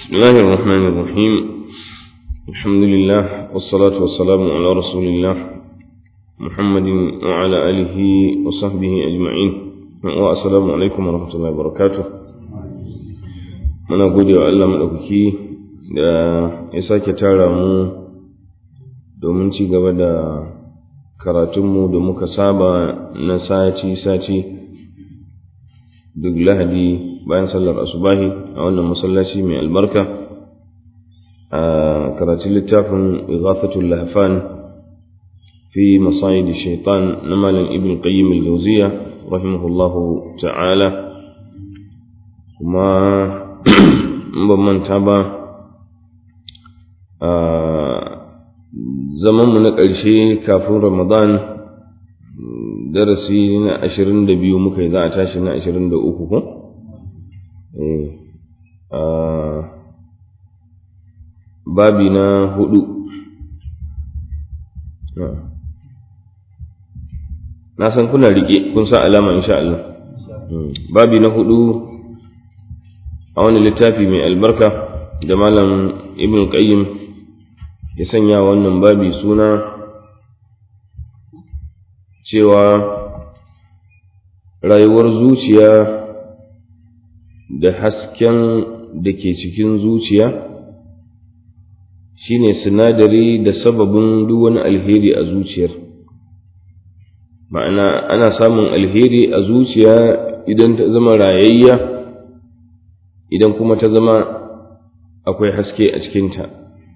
بسم الله الرحمن الرحيم الحمد لله والصلاة والسلام على رسول الله محمد وعلى آله وصحبه أجمعين والسلام عليكم ورحمة الله وبركاته muna gode wa Allah maɗaukaki da ya sake tara mu domin ci gaba da karatunmu da muka saba na sati-sati duk lahadi bayan sallar asubahi a wannan masallaci mai albarka a karatun littafin ighathatul lahfan fi masayid shaitan na malam ibn qayyim al-jawziya rahimahullahu ta'ala kuma ban manta ba a zamanmu na ƙarshe kafin ramadan darasi na ashirin da biyu muka yi za a tashi na ashirin da uku ko? babi na hudu na san kuna riƙe kun sa alama insha Allah babi na hudu a wani littafi mai albarka da malam ibn qayyim ya sanya wannan babi suna cewa rayuwar zuciya da hasken da ke cikin zuciya shine sinadari da sababin duk wani alheri a zuciyar ma'ana ana samun alheri a zuciya idan ta zama rayayya idan kuma ta zama akwai haske a cikinta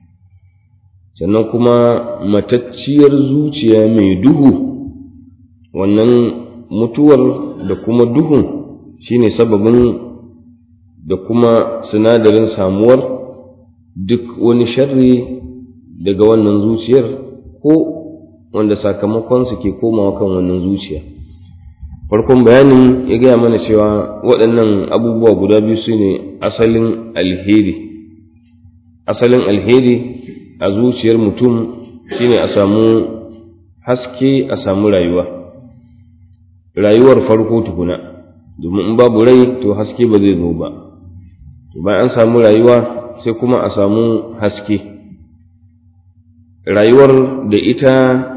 sannan kuma matacciyar zuciya mai duhu wannan mutuwar da kuma duhun shine sababin da kuma sinadarin samuwar duk wani sharri daga wannan zuciyar ko wanda sakamakonsu ke komawa kan wannan zuciya farkon bayanin ya gaya mana cewa waɗannan abubuwa guda biyu su ne asalin alheri asalin alheri a zuciyar mutum shine a samu haske a samu rayuwa rayuwar farko tukuna domin in babu rai to haske ba zai zo ba bayan an samu rayuwa sai kuma a samu haske rayuwar da ita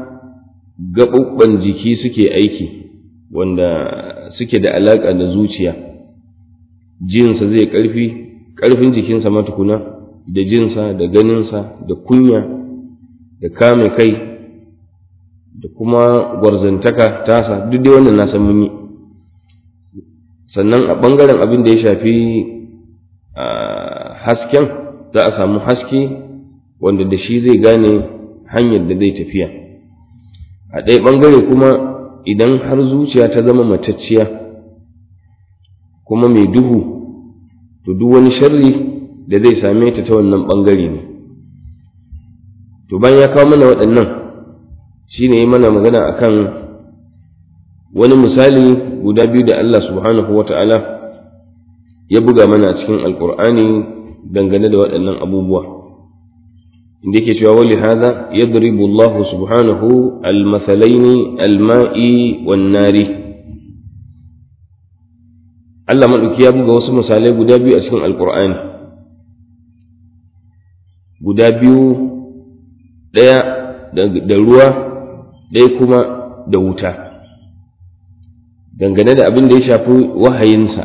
gaɓuɓɓen jiki suke aiki wanda suke da alaƙa da zuciya jinsa zai ƙarfi ƙarfin jikinsa matukuna da jinsa da ganinsa da kunya da kame kai da kuma gwarzantaka tasa duk dai wannan na san mun yi sannan a ɓangaren abin da ya shafi hasken za a samu haske wanda da shi zai gane hanyar da zai tafiya a ɗaya ɓangare kuma idan har zuciya ta zama matacciya kuma mai duhu to duk wani sharri da zai same ta ta wannan ɓangare ne to bayan ya kawo mana waɗannan shi ne mana magana akan wani misali guda biyu da Allah subhanahu wa ta'ala ya buga mana a cikin alƙur'ani dangane da waɗannan abubuwa inda yake cewa wali hada yadribu Allah subhanahu almathalaini alma'i wan nari Allah maɗauki ya buga wasu misalai guda biyu a cikin alƙur'ani guda biyu ɗaya da ruwa ɗaya kuma da wuta dangane da abin da ya shafi wahayinsa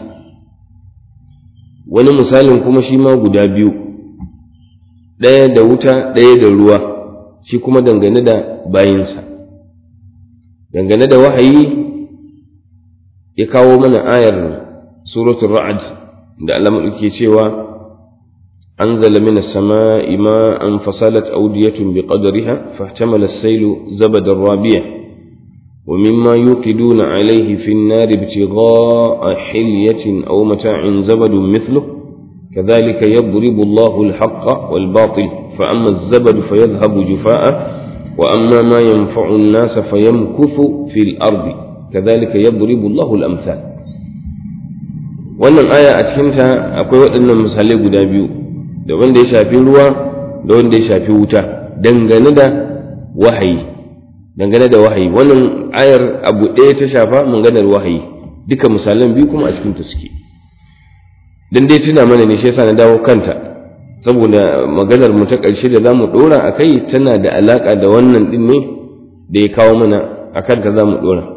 wani misalin kuma shi ma guda biyu ɗaya da wuta ɗaya da ruwa shi kuma dangane da bayinsa dangane da wahayi ya kawo mana ayar suratul ra'ad da Allah ke cewa أنزل من السماء ماء فصلت أودية بقدرها فاحتمل السيل زبد الرابية ومما يوقدون عليه في النار ابتغاء حلية أو متاع زبد مثله كذلك يضرب الله الحق والباطل فأما الزبد فيذهب جفاء وأما ما ينفع الناس فيمكث في الأرض كذلك يضرب الله الأمثال wannan aya a cikinta akwai waɗannan misalai guda biyu da wanda ya shafi ruwa da wanda ya shafi wuta dangane da wahayi dangane da wahayi wannan ayar abu ɗaya ta shafa maganar wahayi duka misalan biyu kuma a cikin ta suke dan dai tuna mana ne shi yasa na dawo kanta saboda maganar mu ta ƙarshe da za mu ɗora a kai tana da alaƙa da wannan ɗin ne da ya kawo mana a kanta za mu ɗora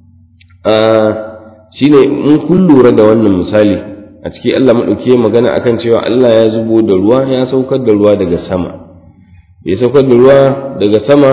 shi ne in kun lura da wannan misali a ciki Allah maɗauki magana akan cewa Allah ya zubo da ruwa ya saukar da ruwa daga sama ya saukar da ruwa daga sama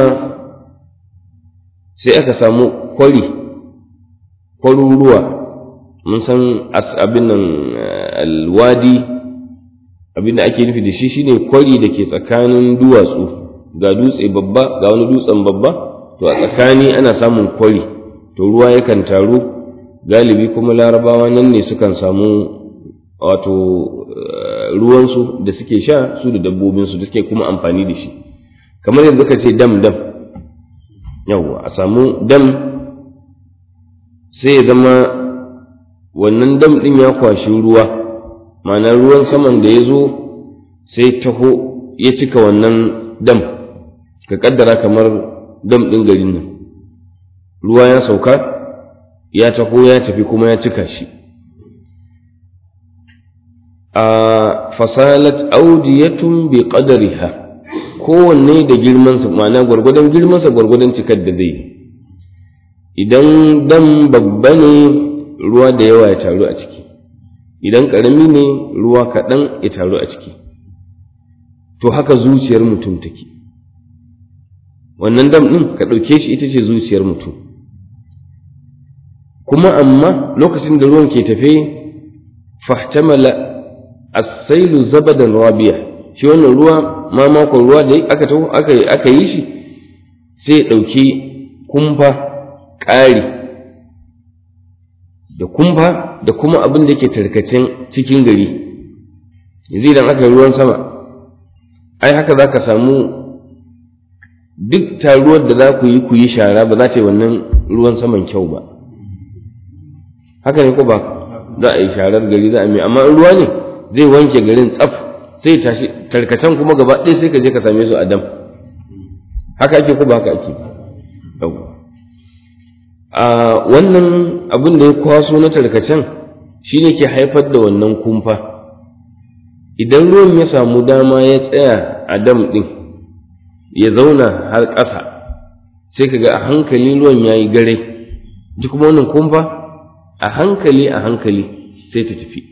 sai aka samu kwari kwaruruwa mun san abin nan alwadi abin da ake nufi da shi shine kwari da ke tsakanin duwatsu ga dutse babba ga wani dutsen babba to a tsakani ana samun kwari to ruwa yakan taru galibi kuma larabawa nan ne sukan samu wato ruwansu da suke sha su da dabbobinsu da suke kuma amfani da shi kamar yadda ka ce dam dam yawwa a samu dam sai ya zama wannan dam ɗin ya kwashi ruwa ma'ana ruwan saman da ya zo sai taho ya cika wannan dam ka kaddara kamar dam ɗin garin nan ruwa ya sauka ya taho ya tafi kuma ya cika shi a fasalat audiyatun bi qadariha kowanne da girmansa ma'ana gwargwadon girmansa gwargwadon cikar da zai idan dam babba ne ruwa da yawa ya taru a ciki idan ƙarami ne ruwa kaɗan ya taru a ciki to haka zuciyar mutum take wannan dam ɗin ka ɗauke shi ita ce zuciyar mutum kuma amma lokacin da ruwan ke tafe fahtamala as-sailu zabadan rabiya shi wannan ruwa ma makon ruwa da aka aka aka yi shi sai ya ɗauki kumfa ƙari da kumfa da kuma abin da ke tarkacen cikin gari yanzu idan aka yi ruwan sama ai haka za ka samu duk taruwar da za ku yi ku yi shara ba za ta yi wannan ruwan saman kyau ba haka ne ko ba za a yi sharar gari za a mai amma ruwa ne zai wanke garin tsaf sai tashi tarkacen kuma gaba ɗaya sai ka je ka same su a dam haka ake ko ba haka ake a wannan abin da ya kwaso na tarkacen shi ne ke haifar da wannan kumfa idan ruwan ya samu dama ya tsaya a dam ɗin ya zauna har ƙasa sai ka ga a hankali ruwan ya yi gare ji kuma wannan kumfa a hankali a hankali sai ta tafi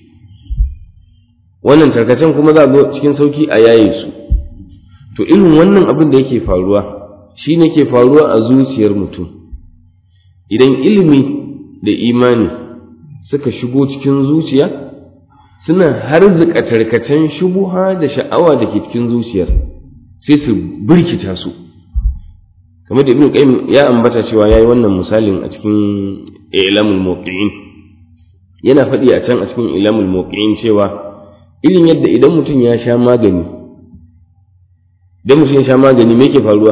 wannan tarkacen kuma za a zo cikin sauki a yaye su to irin wannan abin da yake faruwa shi ne ke faruwa a zuciyar mutum idan ilimi da imani suka shigo cikin zuciya suna harzika tarkacen shubuha da sha'awa da ke cikin zuciyar sai su birkita su kamar da ibnu qayyim ya ambata cewa yayi wannan misalin a cikin ilamul muqiin yana faɗi a can a cikin ilamul muqiin cewa irin yadda idan mutum ya sha magani idan mutum ya sha magani me ke faruwa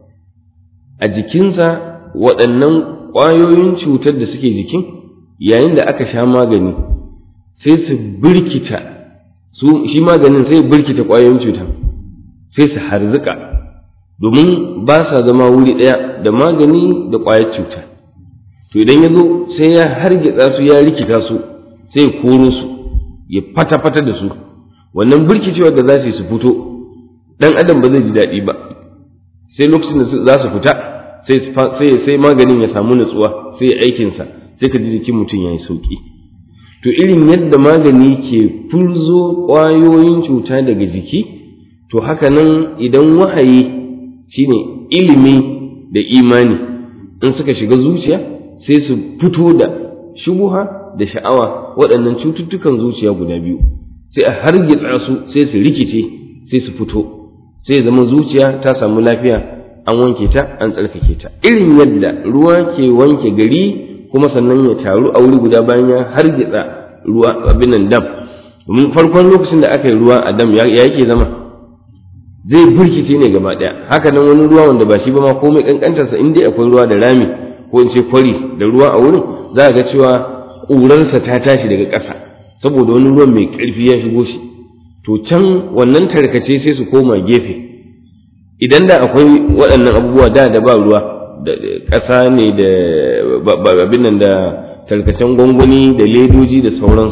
a jikinsa waɗannan ƙwayoyin cutar da suke jikin yayin da aka sha magani sai su birkita su shi maganin sai birkita ƙwayoyin cutar sai su harzuka domin ba sa zama wuri ɗaya da magani da ƙwayar cuta to idan ya zo sai ya hargitsa su ya rikita su sai ya koro su ya fata-fata da su wannan birkicewar da za su yi su fito ɗan adam ba zai ji daɗi ba sai lokacin da za su fita sai sai maganin ya samu nutsuwa sai aikinsa sai ka ji jikin mutum ya yi sauƙi to irin yadda magani ke furzo ƙwayoyin cuta daga jiki to haka nan idan wahayi shine ilimi da imani in suka shiga zuciya sai su fito da shubuha da sha'awa waɗannan cututtukan zuciya guda biyu sai a hargitsa su sai su rikice sai su fito sai ya zama zuciya ta samu lafiya an wanke ta an tsarkake ta irin yadda ruwa ke wanke gari kuma sannan ya taru a wuri guda bayan ya hargitsa ruwa abin nan dam domin farkon lokacin da aka yi ruwa a dam ya yake zama zai burkice ne gaba ɗaya haka nan wani ruwa wanda ba shi ba ma komai kankantarsa in dai akwai ruwa da rami ko in ce kwari da ruwa a wurin za a ga cewa ƙurarsa ta tashi daga ƙasa saboda wani ruwan mai ƙarfi ya shigo shi to can wannan tarkace sai su koma gefe idan da akwai waɗannan abubuwa da da ba ruwa da ƙasa ne da abin nan da tarkacen gwangwani da ledoji da sauransu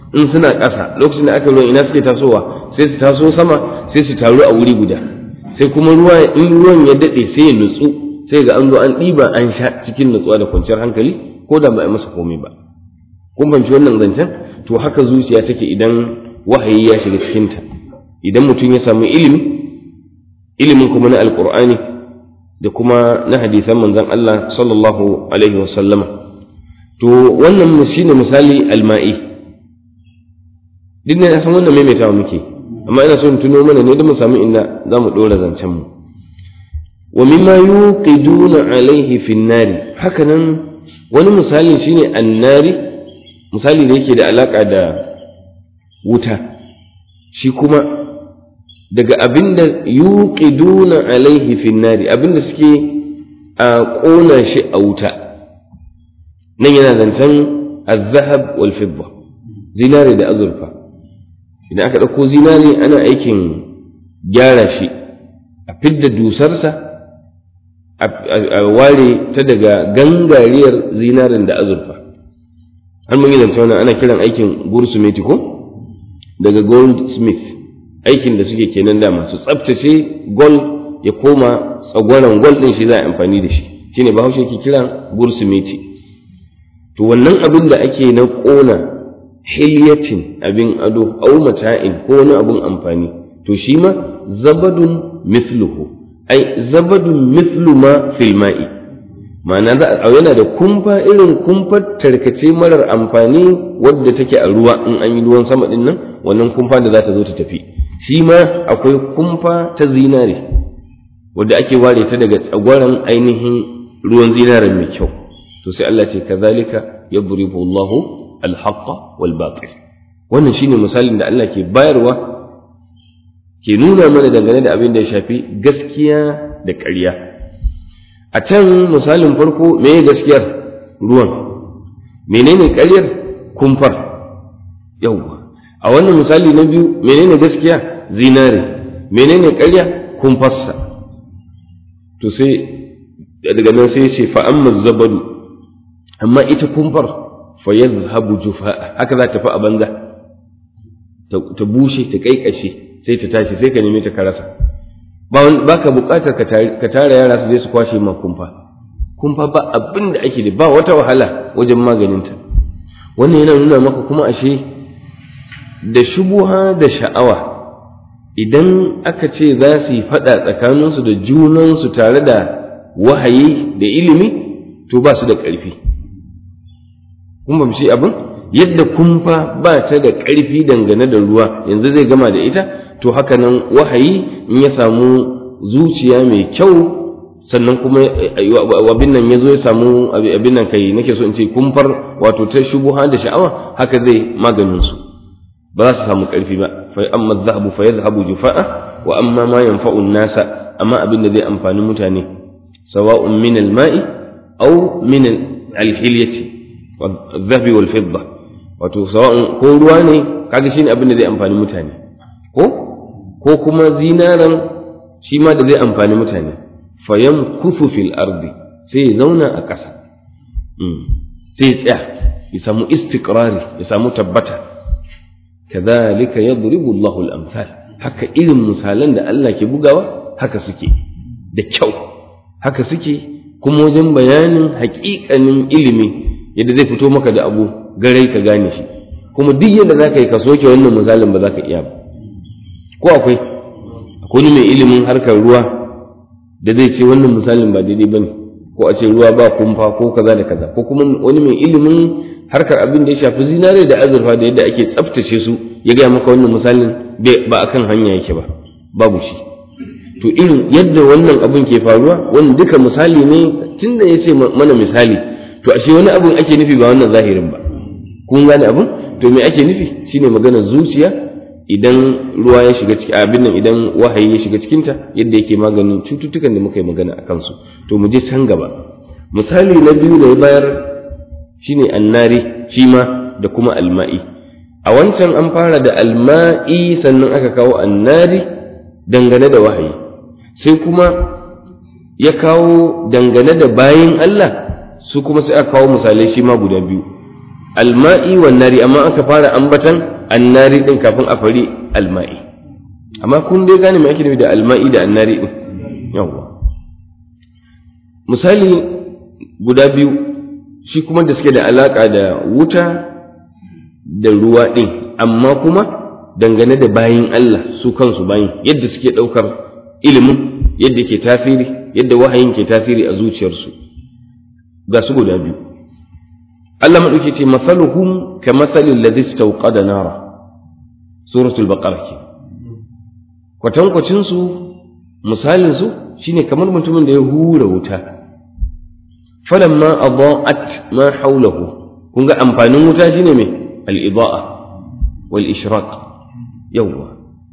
in suna ƙasa lokacin da aka ruwan ina suke tasowa sai su taso sama sai su taru a wuri guda sai kuma ruwa in ruwan ya daɗe sai ya nutsu sai ga an zo an ɗiba an sha cikin nutsuwa da kwanciyar hankali ko da ba a masa komai ba kun fahimci wannan zancen to haka zuciya take idan wahayi ya shiga cikinta idan mutum ya samu ilimi ilimin kuma na alkur'ani da kuma na hadisan manzon Allah sallallahu alaihi wasallama to wannan shine misali alma'i duk ne san wannan maimaitawa muke amma ina so in tuno mana ne da mu samu inda za mu ɗora zancen mu wa mimma yuqiduna alaihi fin nari haka nan wani misali shine annari misali da yake da alaka da wuta shi kuma daga abinda yuqiduna alaihi fin nari abinda suke a ƙona shi a wuta nan yana zancen az-zahab wal fidda zinare da azurfa idan aka ɗauko zinare ana aikin gyara shi a fidda dusarsa a ware ta daga gangariyar zinarin da azurfa har mun yi zance wannan ana kiran aikin gursumeti ko daga goldsmith aikin da suke kenan da masu tsaftace gold ya koma tsagwaron gold din shi za a amfani da shi shine bahaushe ke kiran gursumeti to wannan abin da ake na ƙona hilyatin abin ado au mata'in ko wani abin amfani to shi ma zabadun mithluhu ai zabadun mithlu ma fil ma'i ma'ana za a yana da kumfa irin kumfar tarkace marar amfani wadda take a ruwa in an yi ruwan sama din nan wannan kumfa da za ta zo ta tafi shi ma akwai kumfa ta zinare wadda ake ware ta daga tsagwaron ainihin ruwan zinaren mai kyau to sai Allah ce kazalika yadribu Allahu al-haqqa wal batil wannan shine misalin da Allah ke bayarwa ke nuna mana dangane da abin da ya shafi gaskiya da ƙarya a can misalin farko me gaskiyar ruwan menene ƙaryar kumfar yauwa a wannan misali na biyu menene gaskiya zinare menene ƙarya kumfarsa to sai daga nan sai ce fa amma zabadu amma ita kumfar fa yadhhabu jufa haka za ta fi a banza ta bushe ta kaikashe sai ta tashi sai ka neme ta ka rasa ba ka buƙatar ka tara yara su je su kwashe ma kumfa kumfa ba abin da ake da ba wata wahala wajen maganinta wannan yana nuna maka kuma ashe da shubuha da sha'awa idan aka ce za su yi faɗa tsakaninsu da junansu tare da wahayi da ilimi to ba su da ƙarfi kun ba shi abin yadda kumfa ba ta da ƙarfi dangane da ruwa yanzu zai gama da ita to haka nan wahayi in ya samu zuciya mai kyau sannan kuma abin nan ya zo ya samu abin nan kai nake so in ce kumfar wato ta shubuha da sha'awa haka zai maganin su ba za su samu ƙarfi ba fa amma zahabu fa yadhhabu jufa'a wa amma ma yanfa'u nasa amma abin da zai amfani mutane sawa'un min al-ma'i aw min al-hilyati wadh-dhahabi wal-fidda wato sawa'un ko ruwa ne kaga shine abin da zai amfani mutane ko ko kuma zinaran shi ma da zai amfani mutane fayan kufu fil ardi sai ya zauna a ƙasa sai ya tsaya ya samu istiqrari ya samu tabbata kadhalika yadribu Allahu al-amsal haka irin misalan da Allah ke bugawa haka suke da kyau haka suke kuma wajen bayanin haƙiƙanin ilimi yadda zai fito maka da abu garai ka gane shi kuma duk yadda za ka yi ka soke wannan misalin ba za ka iya ba ko akwai akwai mai ilimin harkar ruwa da zai ce wannan misalin ba daidai bane ko a ce ruwa ba kumfa ko kaza da kaza ko kuma wani mai ilimin harkar abin da ya shafi zinare da azurfa da yadda ake tsaftace su ya gaya maka wannan misalin ba akan hanya yake ba babu shi to irin yadda wannan abin ke faruwa wannan duka misali ne tunda ya ce mana misali to ashe wani abin ake nufi ba wannan zahirin ba kun gane abin to me ake nufi shine maganar zuciya idan ruwa ya shiga cikin abin nan idan wahayi ya shiga cikinta yadda yake maganin cututtukan da muka yi magana a kansu to mu je can gaba misali na biyu da ya bayar shine annari shi ma da kuma alma'i a wancan an fara da alma'i sannan aka kawo annari dangane da wahayi sai kuma ya kawo dangane da bayin Allah su kuma sai aka kawo misalai shi ma guda biyu alma'i wan nari amma aka fara ambatan annari din kafin a fari alma'i amma kun dai gane me ake nufi da alma'i da annari din yawwa misali guda biyu shi kuma da suke da alaka da wuta da ruwa din amma kuma dangane da bayin Allah su kansu bayin yadda suke ɗaukar ilimin yadda ke tasiri yadda wahayin ke tasiri a zuciyarsu ga su guda biyu Allah maɗauki ce masaluhum ka masalin ladhi istawqada nara suratul baqara ke kwatankwacin su misalin su shine kamar mutumin da ya hura wuta falamma adaa'at ma hawlahu kun ga amfanin wuta shine me al-ida'a wal ishraq yawwa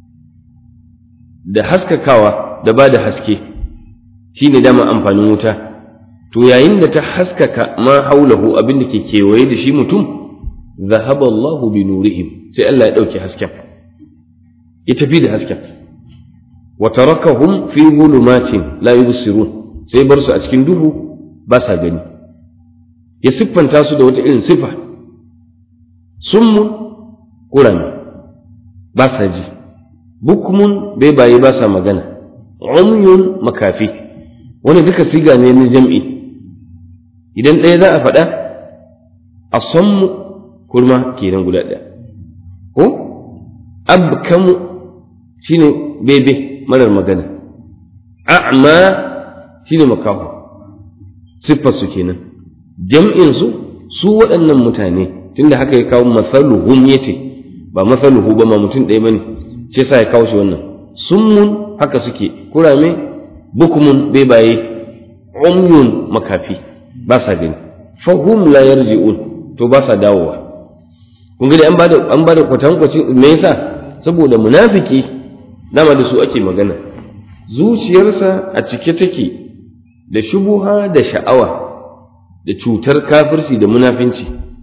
da haskakawa da ba da haske shine dama amfanin wuta to yayin da ta haskaka ma haulahu abin da ke kewaye da shi mutum zahaba Allah bi nurihim sai Allah ya dauke hasken ya tafi da hasken wa tarakahum fi zulumatin la yubsirun sai bar su a cikin duhu ba sa gani ya siffanta su da wata irin sifa summun kurami ba sa ji bukmun bai baye ba sa magana umyun makafi wani duka siga ne na jam'i idan ɗaya za a faɗa a sammu kurma kenan guda ɗaya ko abkamu shine bebe marar magana a'ma shine makaho siffarsu kenan jam'insu su waɗannan mutane tunda haka ya kawo masaluhum yace ba masaluhu ba ma mutum ɗaya bane shi yasa ya kawo shi wannan summun haka suke kurame bukumun bebaye umyun makafi ba sa gani fahum la yarji'un to ba sa dawowa kun ga an bada an bada kwatankwaci me yasa saboda munafiki dama da su ake magana zuciyarsa a cike take da shubuha da sha'awa da cutar kafirci da munafinci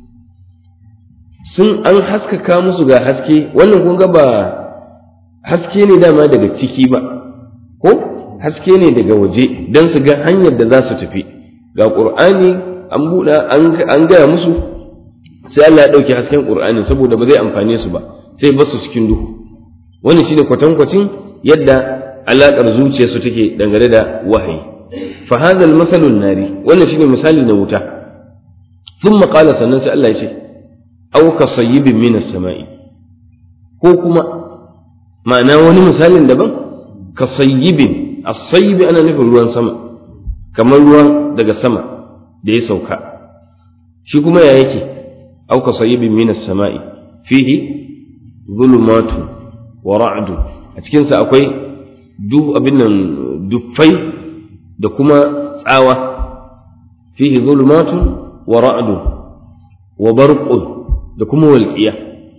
sun an haskaka musu ga haske wannan kun ga ba haske ne dama daga ciki ba ko haske ne daga waje don su ga hanyar da za su tafi ga ƙur'ani an buɗa an gaya musu sai Allah ya ɗauki hasken ƙur'ani saboda ba zai amfane su ba sai ba su cikin duhu wani shi ne kwatankwacin yadda alaƙar zuciyarsu take dangane da wahayi fa hadha al nari wannan shine misali na wuta thumma qala sannan sai Allah ya ce aw ka sayyibin min as-sama'i ko kuma ma'ana wani misalin daban ka sayyibin as-sayyibi ana nufin ruwan sama kamar ruwa daga sama da ya sauka shi kuma ya yake aw ka sayyibin min as-sama'i fihi zulumatu wa ra'du a cikin sa akwai du abin nan duffai da kuma tsawa fihi zulumatu wa ra'du wa barqun da kuma walƙiya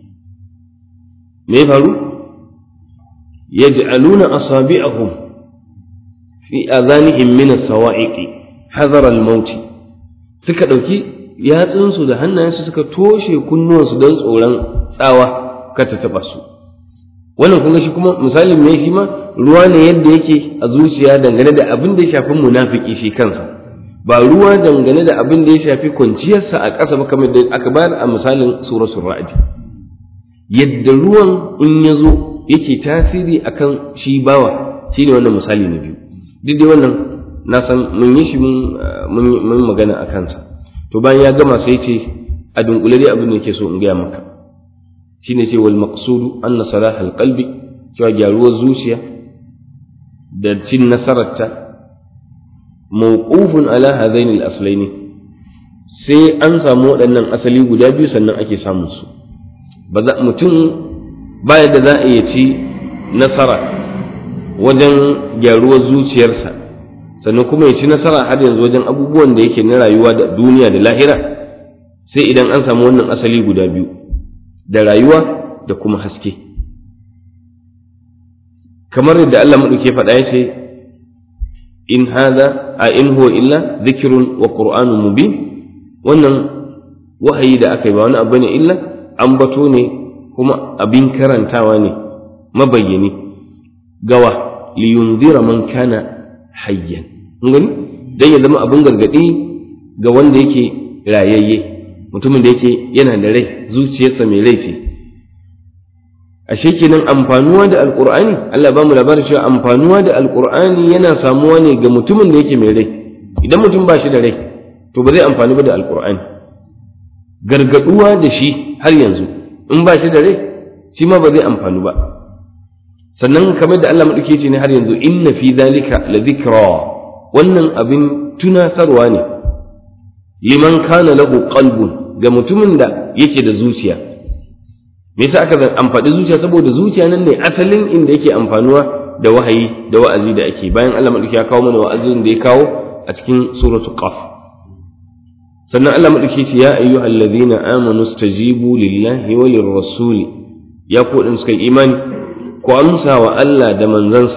me ya faru yaj'aluna asabi'ahum fi adhanihim min as-sawa'iqi hadara al-maut suka dauki yatsunsu da hannayensu suka toshe kunnuwansu don tsoron tsawa kar ta taba su wannan kun ga shi kuma misalin me shi ma ruwa ne yadda yake a zuciya dangane da abin da ya shafi munafiki shi kansa ba ruwa dangane da abin da ya shafi kwanciyarsa a ƙasa ba kamar da aka bayar a misalin suratul ra'd yadda ruwan in ya zo yake tasiri akan shi bawa shine wannan misali na biyu duk dai wannan na san mun yi shi mun magana a kansa to bayan ya gama sai ce a dunkule dai abin da yake so in gaya maka shine ce wal maqsudu anna salah al qalbi cewa gyaruwar zuciya da cin nasararta mawqufun ala hadain al aslain sai an samu waɗannan asali guda biyu sannan ake samun su ba za mutum baya da za a iya ci nasara wajen gyaruwar zuciyarsa sannan kuma ya ci nasara har yanzu wajen abubuwan da yake na rayuwa da duniya da lahira sai idan an samu wannan asali guda biyu da rayuwa da kuma haske kamar yadda Allah maɗauke faɗa ya ce in hada a in huwa illa zikirun wa qur'anun mubin wannan wahayi da aka yi ba wani abu ne illa ambato ne kuma abin karantawa ne mabayyani gawa liyunzira man kana hayyan gani dan ya zama abin gargadi ga wanda yake rayayye mutumin da yake yana da rai zuciyarsa mai rai ce ashe kenan amfanuwa da alqur'ani Allah ba mu labarin cewa amfanuwa da alqur'ani yana samuwa ne ga mutumin da yake mai rai idan mutum ba shi da rai to ba zai amfani ba da alqur'ani gargaduwa da shi har yanzu in ba shi da rai shi ma ba zai amfani ba sannan kamar da Allah maɗauke ce ne har yanzu inna fi zalika la dhikra wannan abin tunasarwa ne liman kana lahu qalbun ga mutumin da yake da zuciya me yasa aka amfani zuciya saboda zuciya nan ne asalin inda yake amfanuwa da wahayi da wa'azi da ake bayan Allah maɗauke ya kawo mana wa'azin da ya kawo a cikin suratul qaf sannan Allah maɗauke ce ya ayyuhal ladhina amanu stajibu lillahi wa lirrasuli ya ku suka yi imani ku amsa wa Allah da manzansa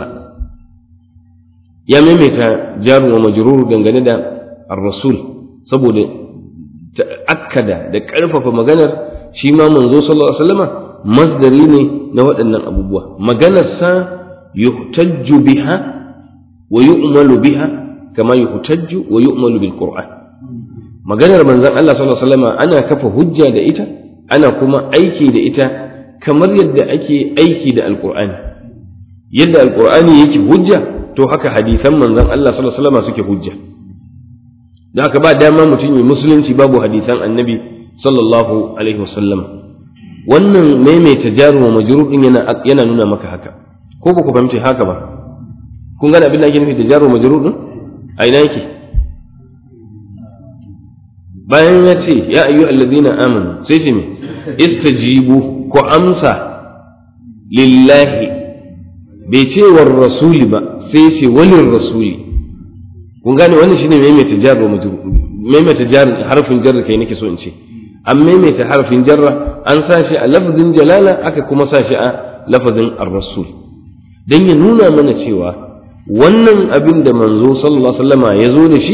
ya maimaita jaru wa majrur dangane da ar-rasul saboda ta'akkada da ƙarfafa maganar shi ma manzo sallallahu alaihi wasallama masdari ne na waɗannan abubuwa maganarsa yuhtajju biha wa yu'malu biha kama yuhtajju wa yu'malu bil qur'an maganar manzon Allah sallallahu alaihi wasallama ana kafa hujja da ita ana kuma aiki da ita kamar yadda ake aiki da alkur'ani yadda alkur'ani yake hujja to haka hadisan manzon Allah sallallahu alaihi wasallam suke hujja da haka ba dama mutum yi musulunci babu hadisan annabi sallallahu alaihi wasallam wannan maimaita jaru wa majrur din yana yana nuna maka haka ko ba ku fahimci haka ba kun gane abin da ake nufi da jaru wa majrur din a ina yake bayan ya ce ya ayyuhallazina amanu sai ce me istajibu ku amsa lillahi bai ce war rasuli ba sai ce walin rasuli kun gane wannan shine maimaita jar wa majrur maimaita jar harfin jarra kai nake so in ce an maimaita harfin jarra an sa shi a lafazin jalala aka kuma sa shi a lafazin ar-rasul dan ya nuna mana cewa wannan abin da manzo sallallahu alaihi wasallama ya zo da shi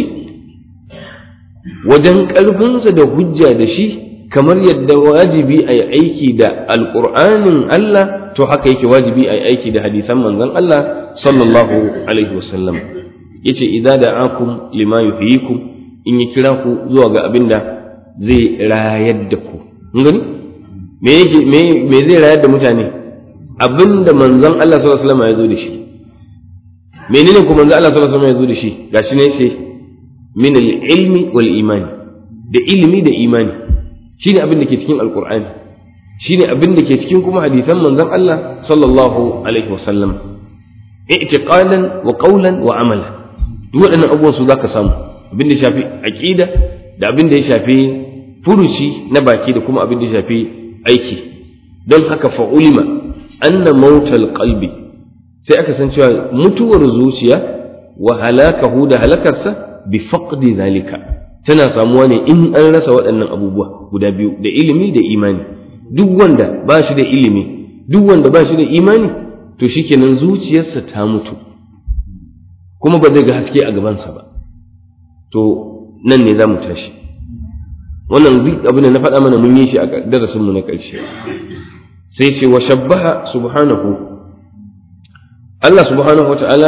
wajen ƙarfinsa da hujja da shi kamar yadda wajibi a yi aiki da alƙur'anin Allah to haka yake wajibi a yi aiki da hadisan manzon Allah sallallahu alaihi wasallam yace idza da'akum lima yuhyikum in ya kira ku zuwa ga abin da zai rayar da ku kun gani me yake me me zai rayar da mutane abin da manzon Allah sallallahu alaihi wasallam ya zo da shi menene ko manzon Allah sallallahu alaihi wasallam ya zo da shi gashi ne sai min al-ilmi wal imani da ilimi da imani shine abin da ke cikin alkur'ani shine abin da ke cikin kuma hadisan manzon Allah sallallahu alaihi wasallam i'tiqadan wa qawlan wa amala duk waɗannan abubuwan su zaka samu abin da shafi aqida da abin da ya shafi furuci na baki da kuma abin da ya shafi aiki don haka fa ulima anna mautal qalbi sai aka san cewa mutuwar zuciya wa halakahu da halakarsa bi faqdi zalika tana samuwa ne in an rasa waɗannan abubuwa guda biyu da ilimi da imani duk wanda ba shi da ilimi duk wanda ba shi da imani to shikenan zuciyarsa ta mutu kuma ba zai ga haske a gabansa ba to nan ne za mu tashi wannan duk abin da na faɗa mana mun yi shi a darasinmu na ƙarshe sai ce wa shabbaha subhanahu Allah subhanahu wa ta'ala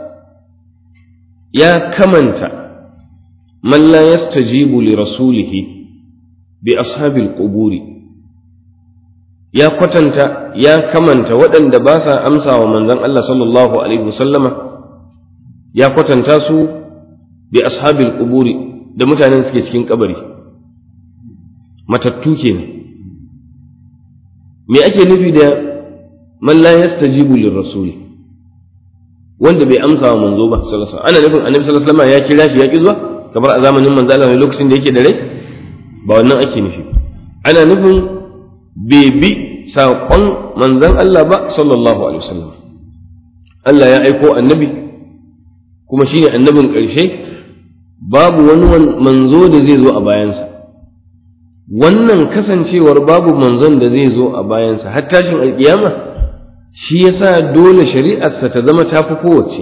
ya kamanta من لا يستجيب لرسوله بأصحاب القبور يا قتنت يا كمنت ودن دباسا أمسى ومن ذن الله صلى الله عليه وسلم يا قتنت سو بأصحاب القبور da mutanen suke cikin kabari matattu kenan me ake nufi da man la yastajibu lirrasuli wanda bai amsa wa manzo ba sallallahu alaihi wasallam ana nufin annabi sallallahu alaihi wasallam ya kira shi ya ki zuwa kamar a zamanin manzo Allah ne lokacin da yake da rai ba wannan ake nufi ana nufin bai bi saƙon manzon Allah ba sallallahu alaihi wasallam Allah ya aiko annabi kuma shine annabin ƙarshe babu wani manzo da zai zo a bayansa wannan kasancewar babu manzon da zai zo a bayansa har tashin alƙiyama shi yasa dole shari'arsa ta zama tafi kowace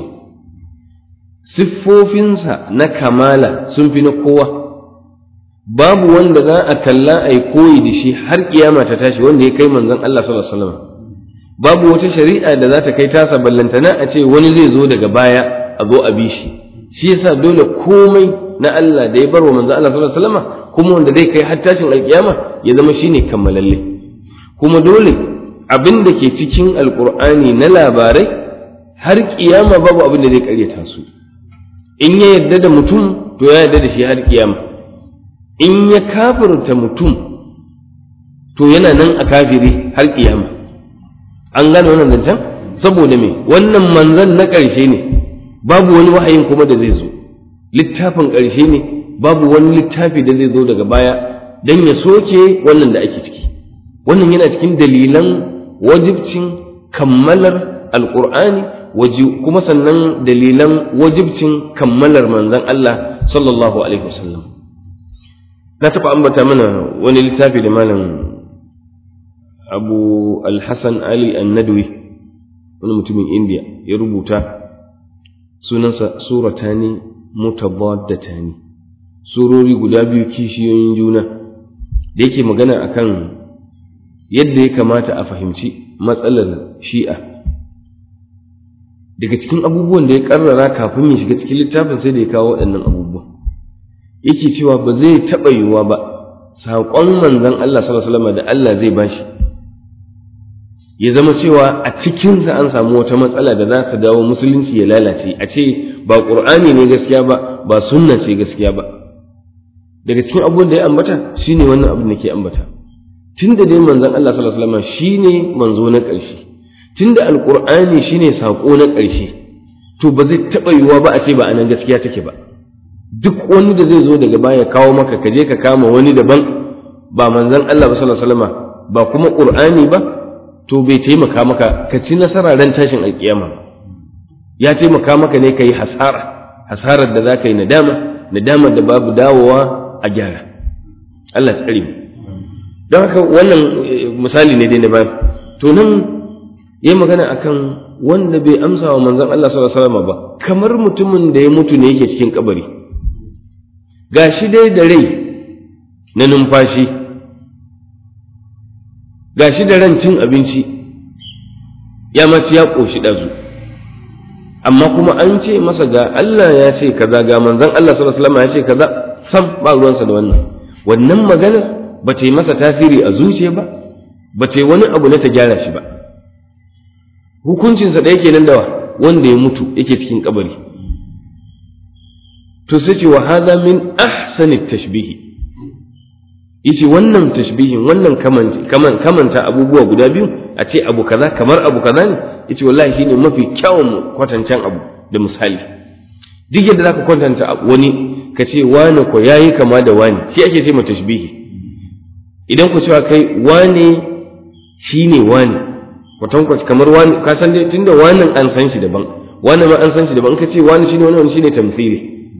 siffofinsa na kamala sun fi na kowa babu wanda za a kalla a yi koyi da shi har kiyama ta tashi wanda ya kai manzon Allah sallallahu alaihi wasallam babu wata shari'a da za ta kai tasa ballantana a ce wani zai zo daga baya a zo a bi shi shi yasa dole komai na Allah da ya bar wa manzon Allah sallallahu alaihi wasallam kuma wanda zai kai har tashin alkiyama ya zama shine kammalalle kuma dole abin da ke cikin alkur'ani na labarai har kiyama babu abin da zai karyata su in ya yarda da mutum to ya yarda da shi har kiyama in ya kafirta mutum to yana nan a kafiri har kiyama an gane wannan zancen saboda me wannan manzan na ƙarshe ne babu wani wahayin kuma da zai zo littafin ƙarshe ne babu wani littafi da zai zo daga baya don ya soke wannan da ake ciki wannan yana cikin dalilan wajibcin kammalar alƙur'ani kuma sannan dalilan wajibcin kammalar manzan Allah sallallahu alaihi wasallam na taɓa ambata mana wani littafi da malam abu alhassan ali annadwi wani mutumin indiya ya rubuta sunansa suratani mutabaddatani surori guda biyu kishiyoyin juna da yake magana akan yadda ya kamata a fahimci matsalar shi'a daga cikin abubuwan da ya karrara kafin ya shiga cikin littafin sai da ya kawo waɗannan abubuwan yake cewa ba zai taɓa yiwuwa ba saƙon manzon Allah sallallahu alaihi wasallam da Allah zai bashi ya zama cewa a cikinsa an samu wata matsala da za ta dawo musulunci ya lalace a ce ba ƙur'ani ne gaskiya ba ba sunna ce gaskiya ba daga cikin abubuwan da ya ambata shine wannan abin da ke ambata tunda dai manzon Allah sallallahu alaihi wasallam shine manzo na ƙarshe tunda alƙur'ani shine saƙo na ƙarshe to ba zai taɓa yiwuwa ba a ce ba anan gaskiya take ba duk wani da zai zo daga baya kawo maka ka je ka kama wani daban ba manzon Allah ba sallallahu alaihi wasallam ba kuma ƙur'ani ba to bai taimaka maka ka ci nasara ran tashin alkiyama ya taimaka maka ne ka yi hasara hasarar da za ka yi nadama nadama da babu dawowa a gyara Allah tsari mu don haka wannan misali ne dai na bayan to nan yi magana akan wanda bai amsa wa manzon Allah sallallahu alaihi wasallam ba kamar mutumin da ya mutu ne yake cikin kabari gashi dai da rai na numfashi ga shi da ran cin abinci ya mace ya ƙoshi ɗazu amma kuma an ce masa ga Allah ya ce kaza ga manzon Allah sallallahu alaihi wasallam ya ce kaza sam ba ruwansa da wannan wannan magana ba ta yi masa tasiri a zuciya ba ba ta yi wani abu na ta gyara shi ba hukuncinsa da yake nan dawa wanda ya mutu yake cikin kabari to sai ce wa hadha min ahsani tashbihi yace wannan tashbihin wannan kaman kamanta abubuwa guda biyu a ce abu kaza kamar abu kaza ne yace wallahi shine mafi kyawun kwatancan abu da misali duk yadda zaka kwatanta wani ka ce wani ko yayi kama da wani shi ake ce ma tashbihi idan ku cewa kai wani shine wani kwatankwaci kamar wani ka san dai tunda wannan an san shi daban wani ma an san shi daban ka ce wani shine wani wani shine tamthili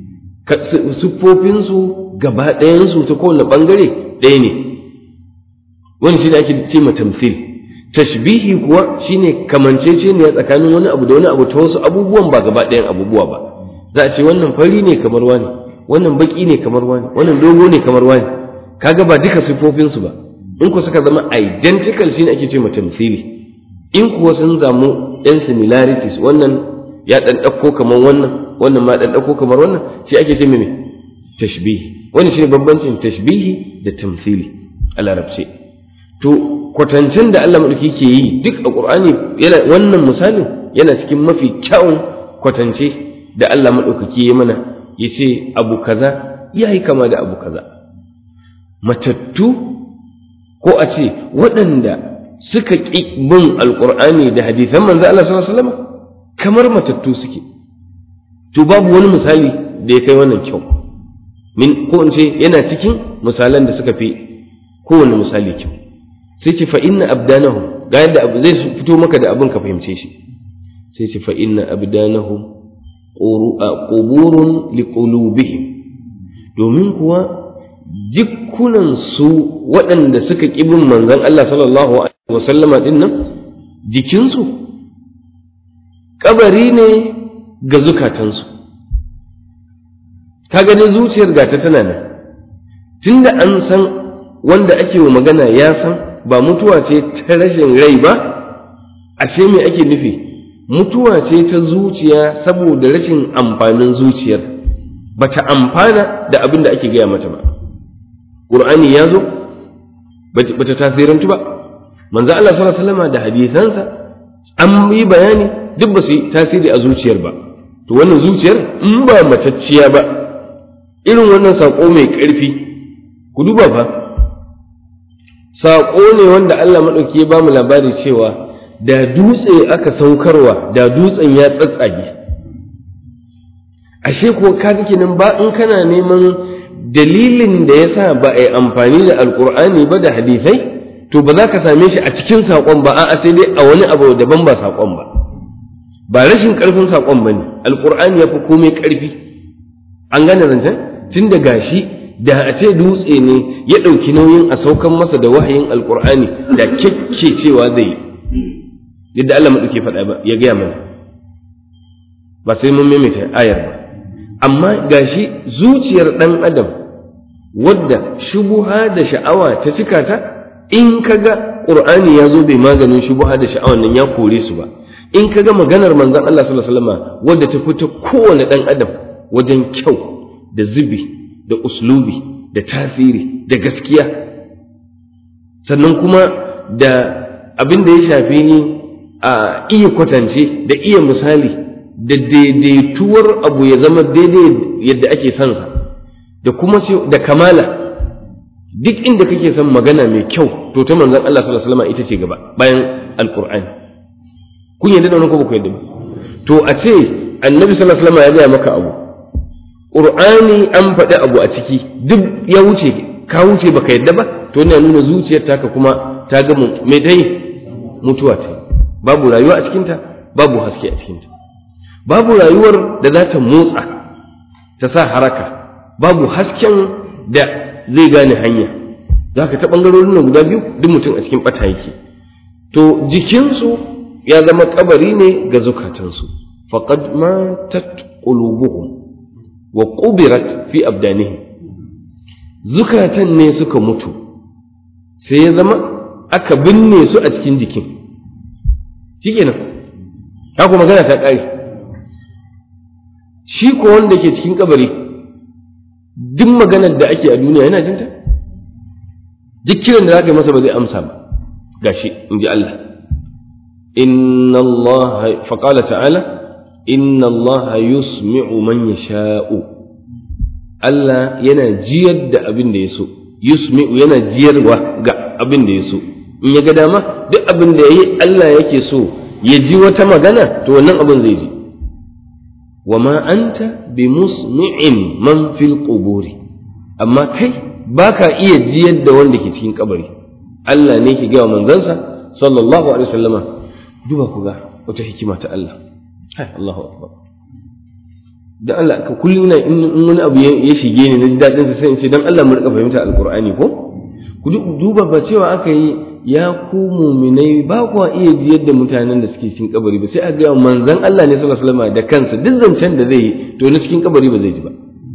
siffofinsu gaba ɗayansu ta kowane ɓangare ɗaya ne wani shi ne ake ce ma tamthil tashbihi kuwa shine kamanceceniya tsakanin wani abu da wani abu ta wasu abubuwan ba gaba ɗayan abubuwa ba za a ce wannan fari ne kamar wani wannan baki ne kamar wani wannan dogo ne kamar wani kaga ba duka siffofinsu ba in ku suka zama identical shine ake ce ma tamthili in kuwa sun zamu ɗan similarities wannan ya ɗan ɗauko kamar wannan wannan ma ɗan ɗauko kamar wannan shi ake ce mai tashbihi wani shi ne bambancin tashbihi da tamthili a larabce to kwatancin da Allah maɗauki ke yi duk a ƙur'ani yana wannan misalin yana cikin mafi kyawun kwatance da Allah maɗaukaki ya mana ya ce abu kaza ya yi kama da abu kaza matattu ko a ce waɗanda suka ƙi bin alƙur'ani da hadisan manzo Allah sallallahu alaihi wasallam kamar matattu suke to babu wani misali da ya kai wannan kyau min ko in ce yana cikin misalan da suka fi kowane misali kyau sai ce fa inna abdanahum ga yadda abu zai fito maka da abin ka fahimce shi sai ce fa inna abdanahum quburun liqulubihim domin kuwa jikunan su waɗanda suka ƙi bin manzon Allah sallallahu alaihi wasallama din nan jikinsu kabari ne ga zukatansu kaga dai zuciyar gata tana nan tunda an san wanda ake wa magana ya san ba mutuwa ce ta rashin rai ba ashe me ake nufi mutuwa ce ta zuciya saboda rashin amfanin zuciyar bata amfana da abin da ake gaya mata ba qur'ani ya zo bata tasirantu ba manzo Allah sallallahu alaihi wasallam da hadisansa an yi bayani duk ba su yi tasiri a zuciyar ba to wannan zuciyar in ba matacciya ba irin wannan saƙo mai ƙarfi ku duba fa saƙo ne wanda Allah maɗauki ya ba mu labari cewa da dutse aka saukarwa da dutsen ya tsatsage ashe ko kaga kenan ba in kana neman dalilin da ya sa ba a yi amfani da alƙur'ani ba da hadisai to ba za ka same shi a cikin saƙon ba a'a sai dai a wani abu daban ba saƙon ba ba rashin ƙarfin saƙon ba ne alƙur'ani ya fi komai ƙarfi an gane zancen tun da gashi da a ce dutse ne ya ɗauki nauyin a saukan masa da wahayin alƙur'ani da kyakke cewa zai yi yadda Allah maɗauke faɗa ba ya gaya mana ba sai mun maimaita ayar ba amma gashi zuciyar ɗan adam wadda shubuha da sha'awa ta cika ta in kaga ƙur'ani ya zo bai maganin shubuha da sha'awan nan ya kore su ba in kaga maganar manzon Allah sallallahu alaihi wasallam wadda ta fita kowane ɗan adam wajen kyau da zubi da uslubi da tasiri da gaskiya sannan kuma da abin da ya shafi ni a iya kwatance da iya misali da daidaituwar abu ya zama daidai yadda ake son sa da kuma da kamala duk inda kake son magana mai kyau to ta manzon Allah sallallahu alaihi wasallam ita ce gaba bayan alqur'ani kun yadda da wannan ko ba ku yadda ba to a ce annabi sallallahu alaihi wasallam ya gaya maka abu qur'ani an faɗi abu a ciki duk ya wuce ka wuce baka yadda ba to yana nuna zuciyar taka kuma ta ga mai ta yi mutuwa ta babu rayuwa a cikinta babu haske a cikinta babu rayuwar da za ta motsa ta sa haraka babu hasken da zai gane hanya za ka ta ɓangarorin nan guda biyu duk mutum a cikin ɓata yake to jikinsu ya zama kabari ne ga zukatansu faqad matat qulubuhum wa qubirat fi abdanihim zukatan ne suka mutu sai ya zama aka binne su a cikin jikin shikenan haka magana ta ƙare shi ko wanda ke cikin kabari duk maganar da ake a duniya yana jinta duk kiran da za ka yi masa ba zai amsa ba gashi in ji Allah inna Allah faƙala ta'ala inna Allah yusmi'u man yasha'u Allah yana jiyar da abin da ya so yusmi'u yana jiyarwa ga abin da ya so in ya ga dama duk abin da yayi Allah yake so ya ji wata magana to wannan abin zai ji wa ma anta bi musmi'in man fil quburi amma kai baka iya jiyar da wanda ke cikin kabari Allah ne ke gaya manzansa sallallahu alaihi wasallama duba ku ga wata hikima ta Allah hai Allahu akbar dan Allah ka kullum ina in wani abu ya shige ni na ji dadin sa sai in ce dan Allah mu rika fahimta alqur'ani ko ku duba ba cewa aka yi ya ku muminai ba kuwa iya jiyar da mutanen da suke cikin kabari ba sai a ga manzon Allah ne sallallahu alaihi wasallam da kansa duk zancen da zai yi to na cikin kabari ba zai ji ba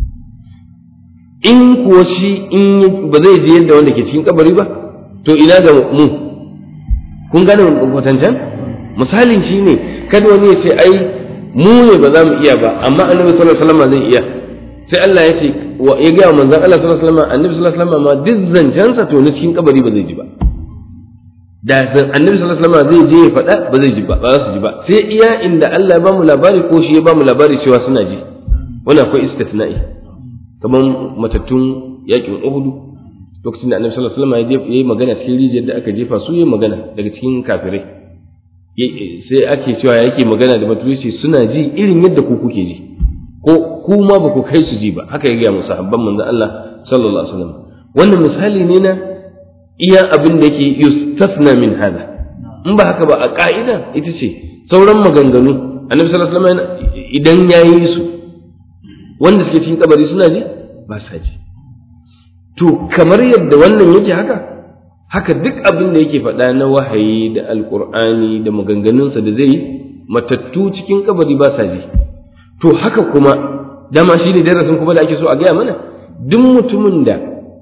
in kuwa shi in ba zai jiyar da wanda ke cikin kabari ba to ina ga mu kun gane kwatancan misalin shi ne kada wani ya ce ai mu ne ba za mu iya ba amma annabi sallallahu alaihi wasallam zai iya sai Allah ya ce ya ga manzon Allah sallallahu alaihi wasallam annabi sallallahu alaihi wasallam ma duk zancensa to na cikin kabari ba zai ji ba da annabi sallallahu alaihi wasallam zai je ya faɗa ba zai ji ba ba za su ji ba sai iya inda Allah ya ba mu labari ko shi ya ba mu labari cewa suna ji wannan akwai istithna'i kamar matattun yakin Uhud lokacin da annabi sallallahu alaihi wasallam ya yi magana cikin rijiyar da aka jefa su yi magana daga cikin kafirai sai ake cewa yake magana da baturici suna ji irin yadda ku kuke ji ko ku ma ba ku kai su ji ba haka ya gaya musu habban manzon Allah sallallahu alaihi wasallam wannan misali ne na iya abin da yake yustafna min hada in ba haka ba a ka'ida ita ce sauran maganganu annabi sallallahu alaihi wasallam idan yayi su wanda suke cikin kabari suna ji ba sa ji to kamar yadda wannan yake haka haka duk abin da yake faɗa na wahayi da alkur'ani da maganganunsa da zai yi matattu cikin kabari ba sa ji to haka kuma dama shi ne darasin kuma da ake so a gaya mana duk mutumin da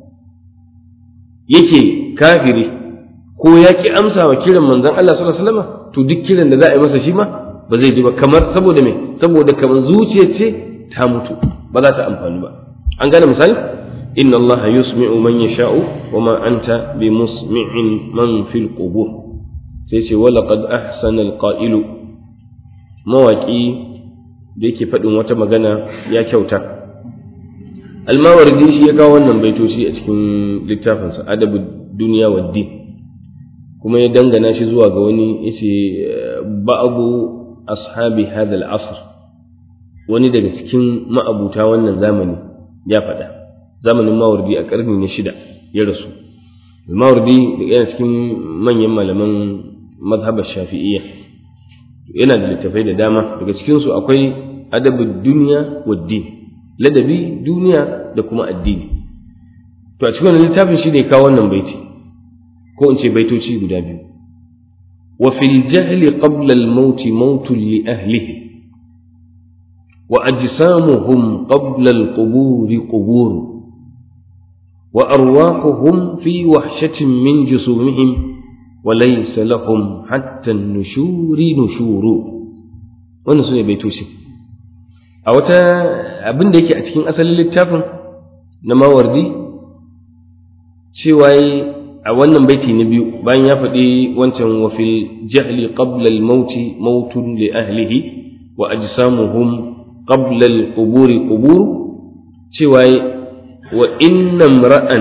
yake kafiri ko ya ki amsa wa kiran manzon Allah sallallahu alaihi wasallam to duk kiran da za a yi masa shi ma ba zai ji ba kamar saboda me saboda kamar zuciya ce ta mutu ba za ta amfani ba an gane misali inna Allah yusmi'u man yasha'u wa ma anta bi musmi'in man fil qubur sai ce wa laqad ahsana al-qa'ilu mawaki da yake faɗin wata magana ya kyauta almawardi shi ya kawo wannan baitoci a cikin littafinsa adabu duniya wa din kuma ya dangana shi zuwa ga wani yace ba'du ashabi hadha al-asr wani daga cikin ma'abuta wannan zamani ya faɗa zamanin mawardi a ƙarni na shida ya rasu mawardi yana cikin manyan malaman mazhabar shafi'iyya yana da littafai da dama daga cikinsu akwai adabin duniya wa din ladabi duniya da kuma addini to a cikin wannan littafin shi ne kawo wannan baiti ko in ce baitoci guda biyu wa fil jahli qabla al maut mautun li ahlihi wa ajsamuhum qabla al qubur qubur wa arwahuhum fi wahshatin min jusumihim وليس لهم حتى النشور نشور wannan su ne baitoci a wata abin da yake a cikin asalin littafin na mawardi cewa a wannan baiti na biyu bayan ya faɗi wancan wa fil jahli qabla al mauti mautun li ahlihi wa ajsamuhum qabla al quburi qubur cewa wa inna ra'an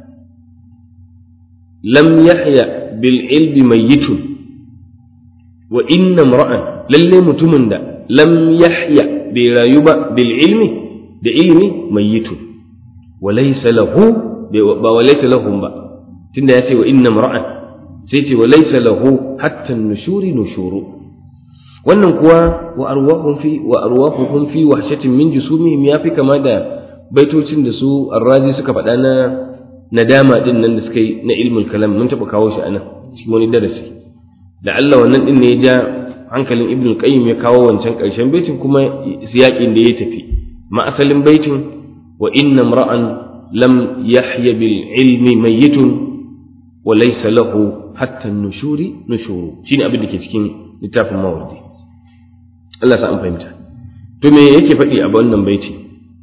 lam yahya bil ilmi mayyitun wa inna imra'an lalle mutumin da lam yahya bai rayu ba bil ilmi da ilmi mayyitun wa laysa lahu ba wa laysa lahum ba tunda ya ce wa inna imra'an sai ce wa laysa lahu hatta nushuri nushuru wannan kuwa wa arwahum fi wa arwahuhum fi wahshatin min jusumihim yafi kama da baitocin da su arrazi suka faɗa na nadama din nan da suka yi na ilmul kalam mun taɓa kawo shi anan cikin wani darasi da Allah wannan din ne ya ja hankalin ibn qayyim ya kawo wancan ƙarshen baitin kuma siyaƙin da ya tafi ma asalin baitin wa inna imra'an lam yahya bil ilmi mayyitun wa laysa lahu hatta nushuri nushuru shine abin da ke cikin littafin mawardi Allah sa an fahimta to me yake faɗi a wannan baiti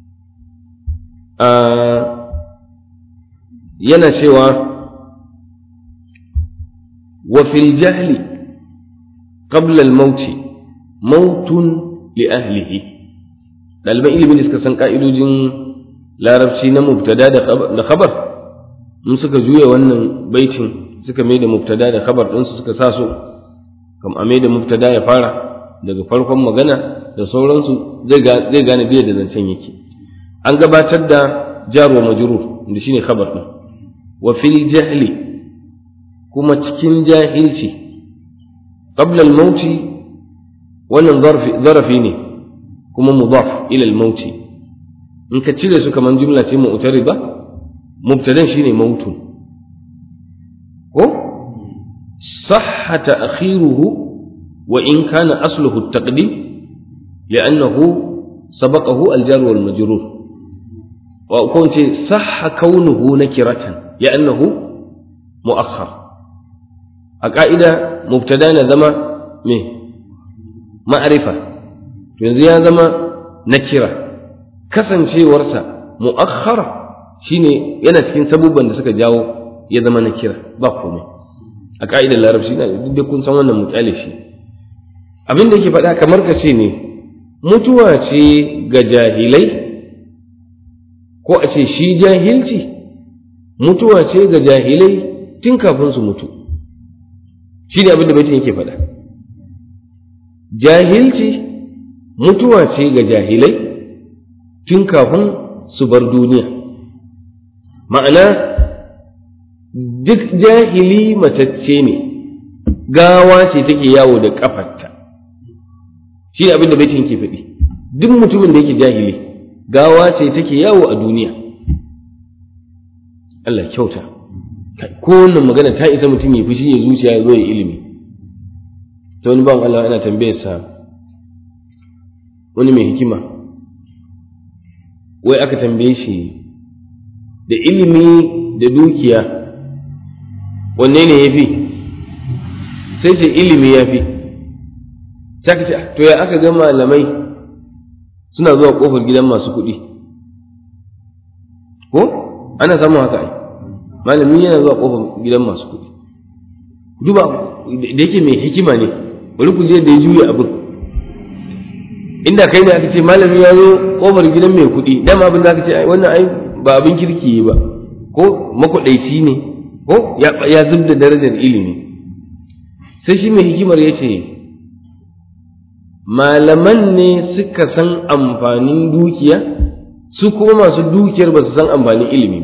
yana cewa wa fil jahli qabla al mauti mautun li ahlihi ɗaliban ilimin da suka san ka'idojin larabci na mubtada da khabar in suka juya wannan baitin suka mai da mubtada da khabar ɗinsu suka sa su kam a mai da mubtada ya fara daga farkon magana da sauransu zai gane biya da zancen yake an gabatar da jar wa majrur da shine khabar din wa fil jahli kuma cikin jahilci qabla al mauti wannan zarafi ne kuma mudaf ila al mauti in ka cire su kaman jumla ce mu'tariba mubtadan shine mautun ko sahha ta'khiruhu wa in kana asluhu at-taqdim li'annahu sabaqahu al-jar wal majrur ko ce sahha kaunuhu nakiratan li'annahu mu'akhkhar a ka'ida mubtada na zama me ma'arifa to yanzu ya zama nakira kasancewarsa mu'akhkhar shine yana cikin sabubban da suka jawo ya zama nakira ba komai a ka'idar larabci na duk da kun san wannan mutsale shi abin da yake faɗa kamar ka ce ne mutuwa ce ga jahilai ko a ce shi jahilci mutuwa ce ga jahilai tun kafin su mutu shi ne abin da baitin yake faɗa jahilci mutuwa ce ga jahilai tun kafin su bar duniya ma'ana duk jahili matacce ne gawa ce take yawo da ƙafarta shi ne abin da baitin yake faɗi duk mutumin da yake jahili gawa ce take yawo a duniya Allah kyauta ko wannan magana ta isa mutum ya fushi ya zuciya ya zo ya ilimi ta wani bawan Allah ana tambayar sa wani mai hikima wai aka tambaye shi da ilimi da dukiya wanne ne ya fi sai ce ilimi ya fi sai ka ce to ya aka ga malamai suna zuwa kofar gidan masu kuɗi ko ana samun haka ai malami yana zuwa kofar gidan masu kuɗi duba da yake mai hikima ne bari ku je da ya juya abin inda kai ne aka ce malami ya zo kofar gidan mai kuɗi dama abin da aka ce wannan ai ba abin kirki ba ko makwaɗaici ne ko ya zub da darajar ilimi sai shi mai hikimar ya ce malaman ne suka san amfanin dukiya su kuma masu dukiyar ba su san amfanin ilimi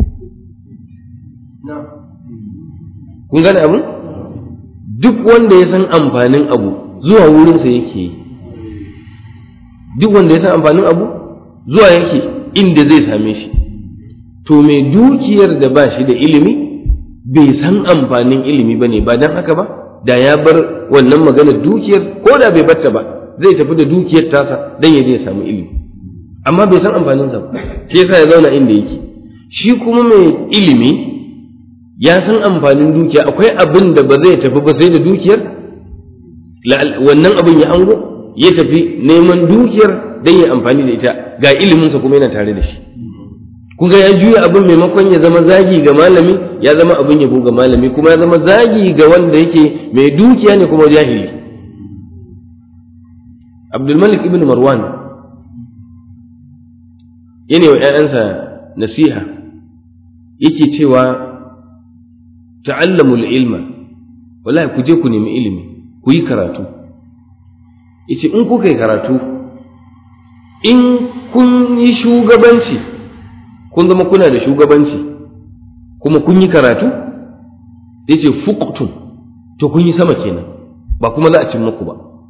ba kun gane abu duk wanda ya san amfanin abu zuwa wurinsa yake yi duk wanda ya san amfanin abu zuwa yake inda zai same shi to mai dukiyar da ba shi da ilimi bai san amfanin ilimi ba ne ba don haka ba da ya bar wannan maganar dukiyar ko da bai batta ba zai tafi da dukiyar tasa don ya je ya samu ilimi amma bai san amfanin sa ba shi yasa ya zauna inda yake shi kuma mai ilimi ya san amfanin dukiya akwai abin da ba zai tafi ba sai da dukiyar wannan abin ya hango ya tafi neman dukiyar don ya amfani da ita ga iliminsa kuma yana tare da shi kuga ya juya abin maimakon ya zama zagi ga malami ya zama abin yabo ga malami kuma ya zama zagi ga wanda yake mai dukiya ne kuma jahili abdulmalik ibn marwan yana wa ‘ya'yansa nasiha yake cewa ta'allamul ilma wallahi ku je ku nemi ilimi ku yi karatu yace in kuka yi karatu in kun yi shugabanci kun zama kuna da shugabanci kuma kun yi karatu yace fuqtum to kun yi sama kenan ba kuma za a cin muku ba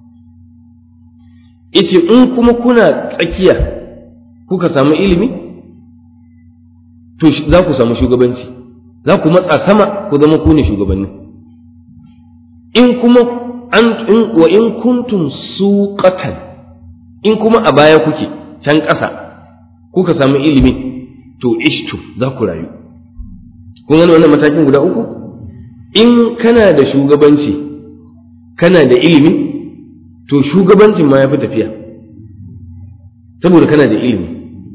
yace in kuma kuna tsakiya kuka samu ilimi to za ku samu shugabanci za ku matsa sama ku zama ku ne shugabanni in kuma an in wa in kuntum suqatan in kuma a baya kuke can ƙasa kuka samu ilimi to ishtu za ku rayu kun gani wannan matakin guda uku in kana da shugabanci kana da ilimi to shugabancin ma ya fi tafiya saboda kana da ilimi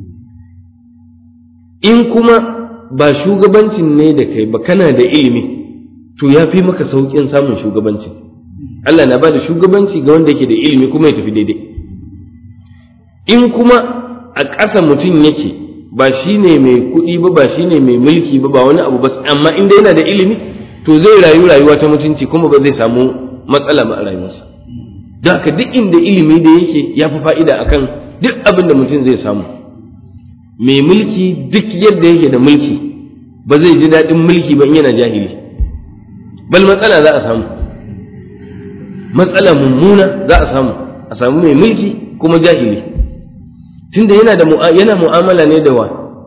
in kuma ba shugabancin ne da kai ba kana da ilimi to ya fi maka sauƙin samun shugabancin Allah na ba da shugabanci ga wanda yake da ilimi kuma ya tafi daidai in kuma a ƙasa mutum yake ba shi ne mai kuɗi ba ba shi ne mai mulki ba ba wani abu ba amma inda yana da ilimi to zai rayu rayuwa ta mutunci kuma ba zai samu matsala ba a rayuwarsa don haka duk inda ilimi da yake ya fi fa'ida akan duk abin da mutum zai samu mai mulki duk yadda yake da mulki ba zai ji daɗin mulki ba in yana jahili bal matsala za a samu matsala mummuna za a samu a samu mai mulki kuma jahili tunda yana da yana mu'amala ne da wa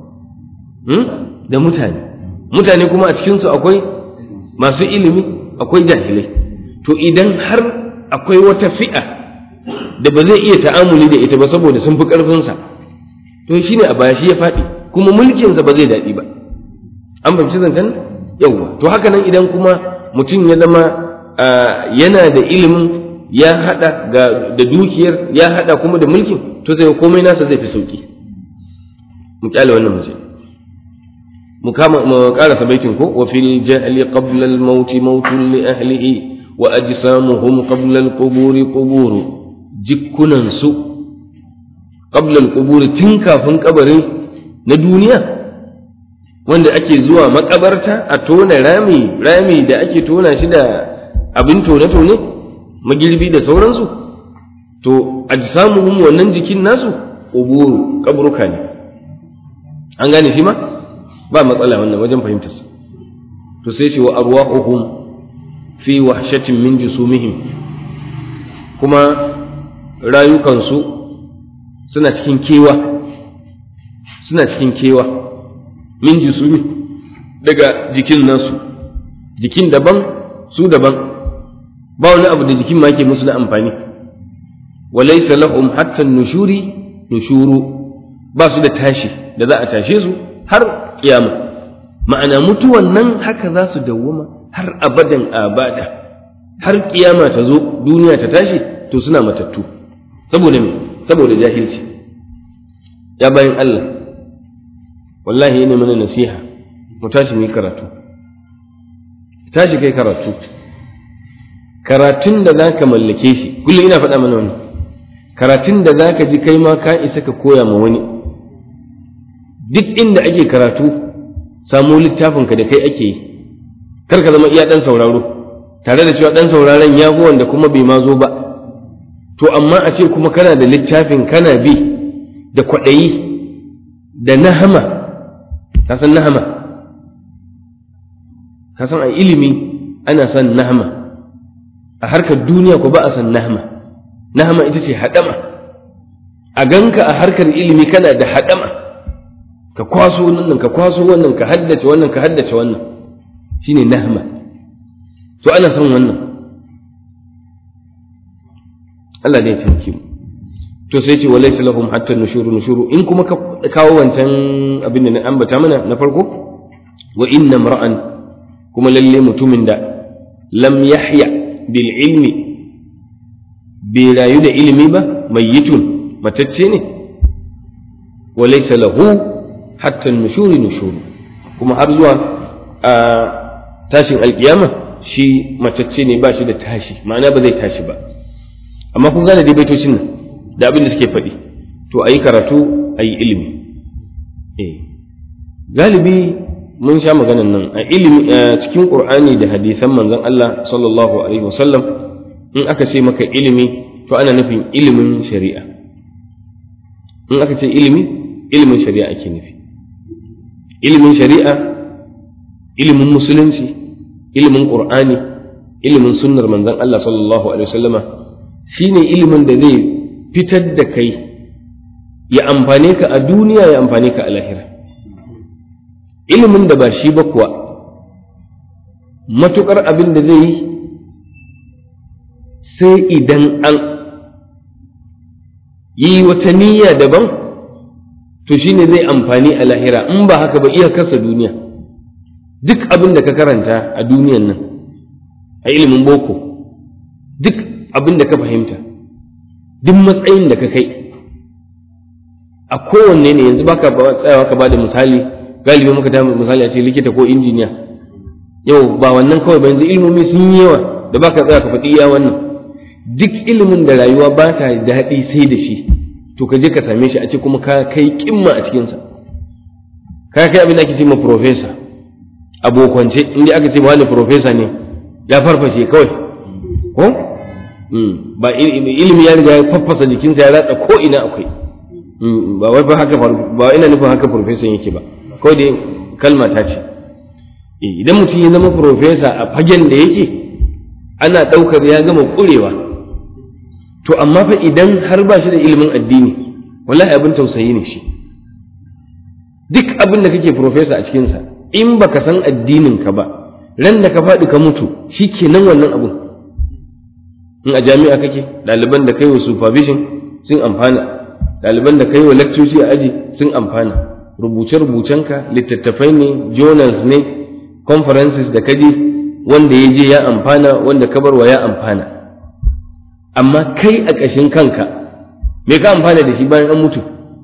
da mutane mutane kuma a cikinsu akwai masu ilimi akwai jahilai to idan har akwai wata fi'a da ba zai iya ta'amuli da ita ba saboda sun fi ƙarfinsa to shi ne a baya shi ya faɗi kuma mulkinsa ba zai daɗi ba an fahimci zancen yawwa to haka nan idan kuma mutum ya zama yana da ilimin ya haɗa da dukiyar ya haɗa kuma da mulkin to sai komai nasa zai fi sauki mu kyale wannan mace mu kama mu karasa baitin ko wa fil jahli qabla al maut mautun li ahlihi wa ajsamuhum qabla al qubur qubur jikunan su qabla al qubur tun kafin kabarin na duniya wanda ake zuwa makabarta a tona rami rami da ake tona shi da abin tone-tone magirbi da sauransu to ajsamuhum wannan jikin nasu quburu kabruka ne an gane shi ma ba matsala wannan wajen fahimtar sa to sai ce wa arwahuhum fi wahshatin min jusumihim kuma rayukansu suna cikin kewa suna cikin kewa min jusumi daga jikin nasu jikin daban su daban ba wani abu da jikin ma yake musu na amfani walaysa lahum hatta nushuri nushuru ba su da tashi da za a tashe su har kiyama ma'ana mutuwan nan haka za su dawwama har abadan abada har kiyama ta zo duniya ta tashi to suna matattu saboda me saboda jahilci ya bayan Allah wallahi yana mana nasiha mu tashi mu yi karatu tashi kai karatu karatun da za ka mallake shi kullum ina faɗa mana wani karatun da za ka ji kai ma ka isa ka koya ma wani duk inda ake karatu samu littafinka da kai ake yi kar ka zama iya ɗan sauraro tare da cewa ɗan sauraron ya fi wanda kuma bai ma zo ba to amma a ce kuma kana da littafin kana bi da kwaɗayi da nahama ka san nahama ka san a ilimi ana son nahama a harkar duniya ko ba a san nahama nahama ita ce haɗama a ganka a harkar ilimi kana da haɗama ka kwaso wannan ka kwaso wannan ka haddace wannan ka haddace wannan shine nahama to ana son wannan Allah ne ya taimake mu to sai ce walaysa lahum hatta nushuru nushuru in kuma ka kawo wancan abin da na ambata mana na farko wa inna mar'an kuma lalle mutumin da lam yahya bil ilmi bai rayu da ilimi ba mayyitun matacce ne walaysa lahu hatta nushuri nushuru kuma har zuwa a tashin alkiyama shi matacce ne ba shi da tashi ma'ana ba zai tashi ba amma kun gane dai baitocin nan da abin da suke faɗi to a yi karatu a yi ilimi eh galibi mun sha maganan nan a ilimi cikin qur'ani da hadisan manzon Allah sallallahu alaihi wasallam in aka ce maka ilimi to ana nufin ilimin shari'a in aka ce ilimi ilimin shari'a ake nufi ilimin shari'a ilimin musulunci ilimin qur'ani ilimin sunnar manzon Allah sallallahu alaihi wasallama shine ilimin da zai fitar da kai ya amfane ka a duniya ya amfane ka a lahira ilimin da ba shi ba kuwa matukar abin da zai yi sai idan an yi wata niyya daban to shine zai amfani a lahira in ba haka ba iya kasa duniya duk abin da ka karanta a duniyan nan a ilimin boko duk abin da ka fahimta duk matsayin da ka kai a kowanne ne yanzu baka tsayawa ka bada misali galibi muka ta misali a ce likita ko injiniya yau ba wannan kawai ba yanzu ilimomi sun yi yawa da baka tsaya ka faɗi iya wannan duk ilimin da rayuwa ba ta daɗi sai da shi to ka je ka same shi a ce kuma ka kai kimma a cikinsa ka kai abin da ake ce ma profesa abokance inda aka ce wani profesa ne ya farfashe kawai ko ba ilimi ya riga ya faffasa jikinsa ya ratsa ko ina akwai ba wai ba haka ba ina nufin haka profesan yake ba kawai dai kalma ta ce idan mutum ya zama profesa a fagen da yake ana ɗaukar ya gama ƙurewa to amma fa idan har ba shi da ilimin addini wallahi abin tausayi ne shi duk abin da kake profesa a cikinsa in baka san addinin ka ba ran da ka faɗi ka mutu shi kenan wannan abun in a jami'a kake ɗaliban da kai wa supervision sun amfana ɗaliban da kai wa lecturesi a aji sun amfana rubuce-rubucenka littattafai ne journals ne conferences da kaje wanda ya je ya amfana wanda ka barwa ya amfana amma kai a ƙashin kanka me ka amfana da shi bayan an mutu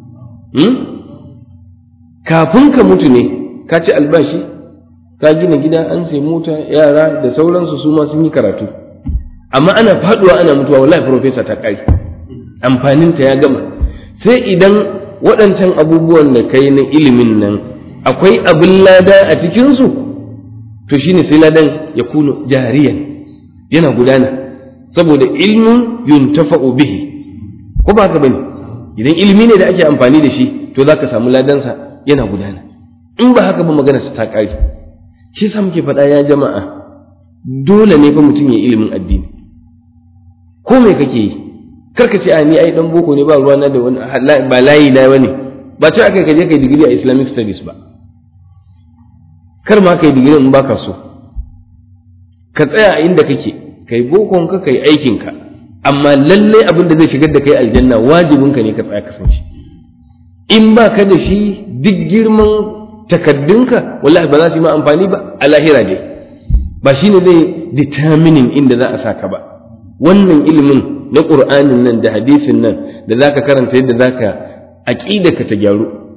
kafin ka mutu ne ka ci albashi ka gina gida an sai mota yara da sauransu su ma sun yi karatu amma ana faduwa ana mutuwa wallahi profesa ta kai amfaninta ya gama sai idan waɗancan abubuwan da kai na ilimin nan akwai abin lada a cikinsu to shine sai ladan ya kuno jariyan yana gudana saboda ilmin yuntafa'u bihi ko ba ka bane idan ilimi ne da ake amfani da shi to za ka samu ladansa yana gudana in ba haka ba magana ta ƙare shi yasa muke faɗa ya jama'a dole ne fa mutum ya ilimin addini ko me kake yi karka ce a ni ai dan boko ne ba ruwa na da wani ba layi na bane ba ce aka kaje kai digiri a islamic studies ba kar ma kai digiri in baka so ka tsaya a inda kake kai bokon ka kai aikin ka amma lalle abin da zai shigar da kai aljanna wajibin ka ne ka tsaya kasance in ba ka da shi duk girman takaddunka wallahi ba za su yi ma amfani ba a lahira dai ba shine zai determining inda za a saka ba wannan ilimin na ƙur'anin nan da hadisin nan da za ka karanta yadda za ka aƙida ka ta gyaru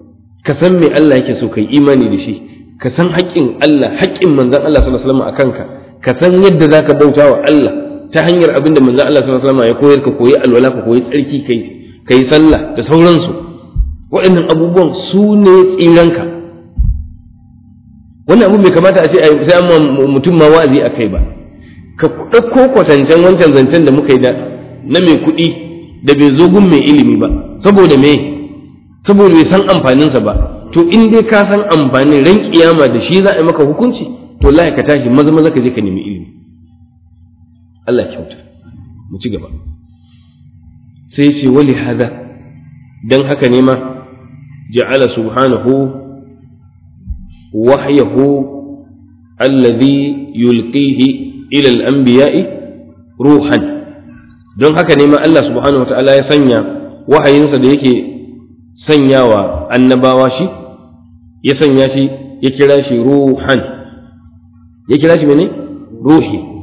ka san me Allah yake so kai imani da shi ka san haƙƙin Allah haƙƙin manzon Allah sallallahu alaihi wasallam akan ka ka san yadda zaka bauta wa Allah ta hanyar abin da manzon Allah sallallahu alaihi wasallam ya koyar ka koyi alwala ka koyi tsarki kai kai sallah da sauransu waɗannan abubuwan su ne tsiranka wannan abu bai kamata a ce sai an mutum ma wa'azi a kai ba ka ɗauko kwatancen wancan zancen da muka yi da na mai kuɗi da bai zo gun mai ilimi ba saboda me saboda bai san amfaninsa ba to in dai ka san amfanin ran kiyama da shi za a yi maka hukunci to wallahi ka tashi maza maza ka je ka nemi ilimi Allah kyauta mu ci gaba sai ce wali hada dan haka ne ma ja'ala subhanahu wahyahu alladhi yulqihi ila al-anbiya'i ruhan don haka ne ma Allah subhanahu wata'ala ya sanya wahayinsa da yake sanyawa annabawa shi ya sanya shi ya kira shi ruhan ya kira shi mene ruhi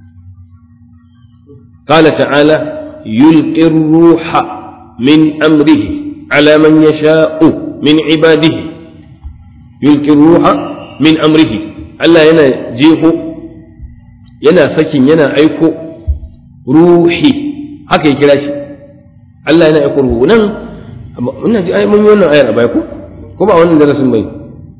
قال تعالى يلقي الروح من أمره على من يشاء من عباده يلقي الروح من أمره ألا ينا جيهو ينا سكن ينا أيكو روحي haka ya kira shi Allah yana aiko ruhu nan ina ji mun yi wannan ayar a baya ko ko ba wannan darasin bai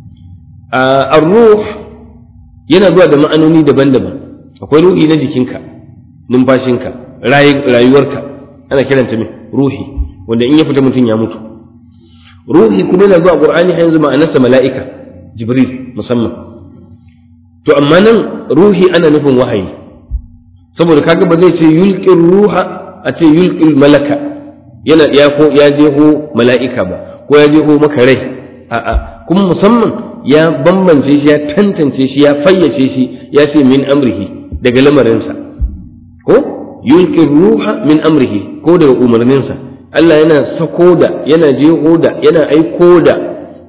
ar-ruh yana zuwa da ma'anoni daban-daban akwai ruhi na jikinka numfashinka rayuwarka ana kiranta mai ruhi wanda in ya fita mutum ya mutu ruhi kuma yana zuwa qur'ani har yanzu ma'anarsa mala'ika jibril musamman to amma nan ruhi ana nufin wahayi saboda kaga ba zai ce yulqir ruha a ce yulqil malaka yana ya ko ya jeho mala'ika ba ko ya jeho maka rai a'a kuma musamman ya bambance shi ya tantance shi ya fayyace shi ya ce min amrihi daga lamarinsa ko yulqi ruha min amrihi ko daga umarninsa Allah yana sako da yana jeho da yana aiko da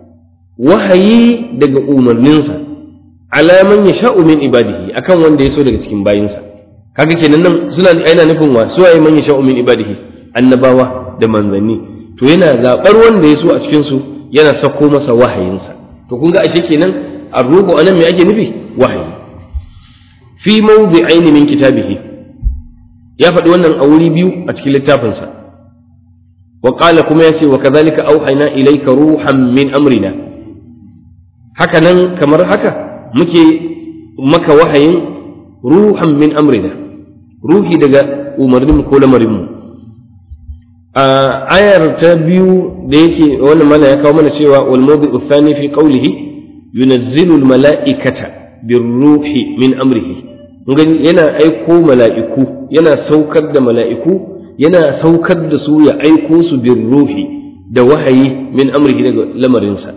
wahayi daga umarninsa ala man yasha'u min ibadihi akan wanda ya so daga cikin bayinsa kaga kenan nan suna yana nufin wa su waye man yasha'u min ibadihi annabawa da manzanni to yana zabar wanda ya so a cikin su yana sako masa wahayinsa to kun ga ashe kenan arruhu anan me ake nufi wahayi fi mawdi'ain min kitabihi ya faɗi wannan a wuri biyu a cikin littafinsa wa qala kuma yace wa kadhalika auhayna ilayka ruhan min amrina haka nan kamar haka muke maka wahayin ruhan min amrina ruhi daga umarnin ko lamarinmu a ayar ta biyu da yake wannan mana ya kawo mana cewa wal mawdi'u thani fi qawlihi yunazzilu al mala'ikata birruhi min amrihi gani yana aiko mala'iku yana saukar da mala'iku yana saukar da su ya aiko su birruhi da wahayi min amrihi daga lamarinsa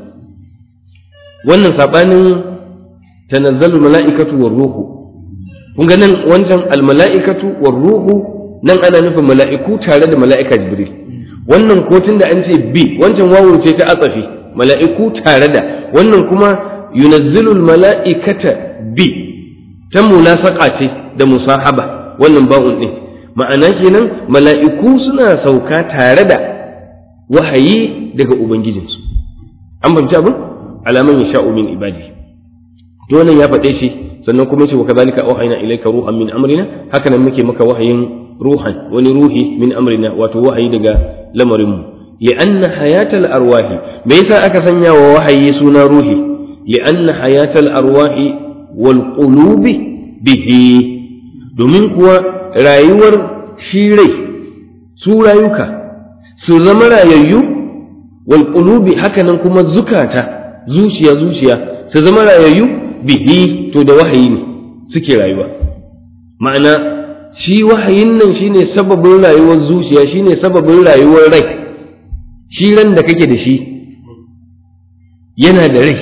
wannan sabanin tanazzalu mala'ikatu war ruhu kun ga nan wancan al mala'ikatu war ruhu nan ana nufin mala'iku tare da mala'ika jibril wannan ko da an ce bi wancan wawu ce ta atsafi mala'iku tare da wannan kuma yunazzilul mala'ikata bi ta munasaka ce da musahaba wannan ba'un din ma'ana kenan mala'iku suna sauka tare da wahayi daga ubangijinsu an fahimci abin alaman ya sha'u min ibadi to wannan ya faɗe shi sannan kuma yace wa kadhalika auhayna ilayka ruhan min amrina haka nan muke maka wahayin ruhan wani ruhi min amrina wato wahayi daga lamarinmu li'anna hayatal arwahi me yasa aka sanya wa wahayi suna ruhi li'anna hayatal arwahi wal qulubi bihi domin kuwa rayuwar shi rai su rayuka su zama rayayyu wal qulubi hakanan kuma zukata zuciya zuciya su zama rayayyu bihi to da wahayi ne suke rayuwa ma'ana shi wahayin nan shine sababin rayuwar zuciya shine sababin rayuwar rai shi ran da kake da shi yana da rai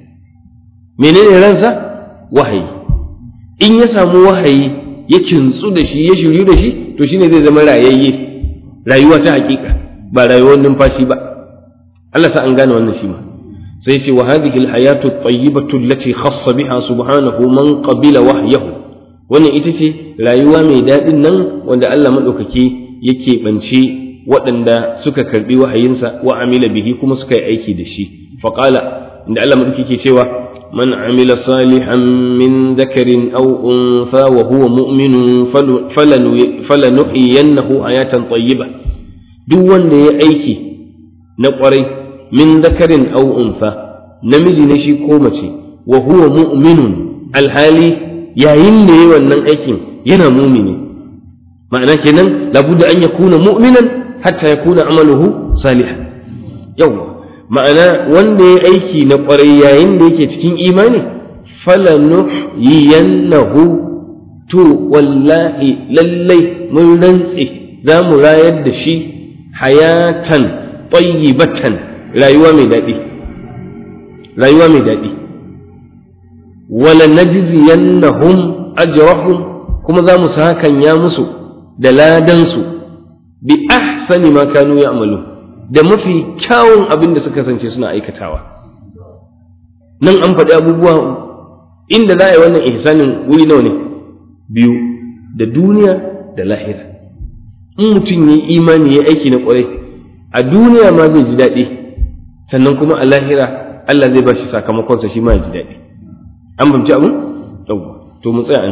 menene ransa wahayi in ya samu wahayi ya kintsu da shi ya shiryu da shi to shine zai zama rayayye rayuwa ta hakika ba rayuwar numfashi ba Allah sa an gane wannan shi ma sai ce wa hadhihi alhayatu at-tayyibatu allati khassa biha subhanahu man qabila wahyahu wannan ita ce rayuwa mai daɗin nan wanda Allah maɗaukaki yake ɓance waɗanda suka karbi wahayinsa wa amila bihi kuma suka yi aiki da shi faqala inda Allah madauki ke cewa man amila salihan min dhakarin aw untha wa huwa mu'minun falanuhyiyannahu hayatan tayyiba duk wanda ya aiki na kwarai min dhakarin aw untha namiji ne shi ko mace wa huwa mu'minun alhali yayin da yayi wannan aikin yana mumini ma'ana kenan labudda an yakuna mu'minan hatta yakuna amaluhu salihan yawa ma'ana wanda ya aiki na kwarai yayin da yake cikin imani falanuhyiyannahu to wallahi lallai mun rantse za mu rayar da shi hayatan tayyibatan rayuwa mai daɗi rayuwa mai daɗi wala najziyannahum ajrahum kuma za mu sakan ya musu da ladansu bi ahsani ma kanu ya'malu da mafi kyawun abin da suka kasance suna aikatawa nan an faɗi abubuwa inda za a yi wannan ihsanin wuri nawa ne biyu da duniya da lahira in mutum ya imani ya aiki na ƙwarai a duniya ma zai ji daɗi sannan kuma a lahira Allah zai ba shi sakamakonsa shi ma ya ji daɗi an fahimci abin yawwa to mu tsaya an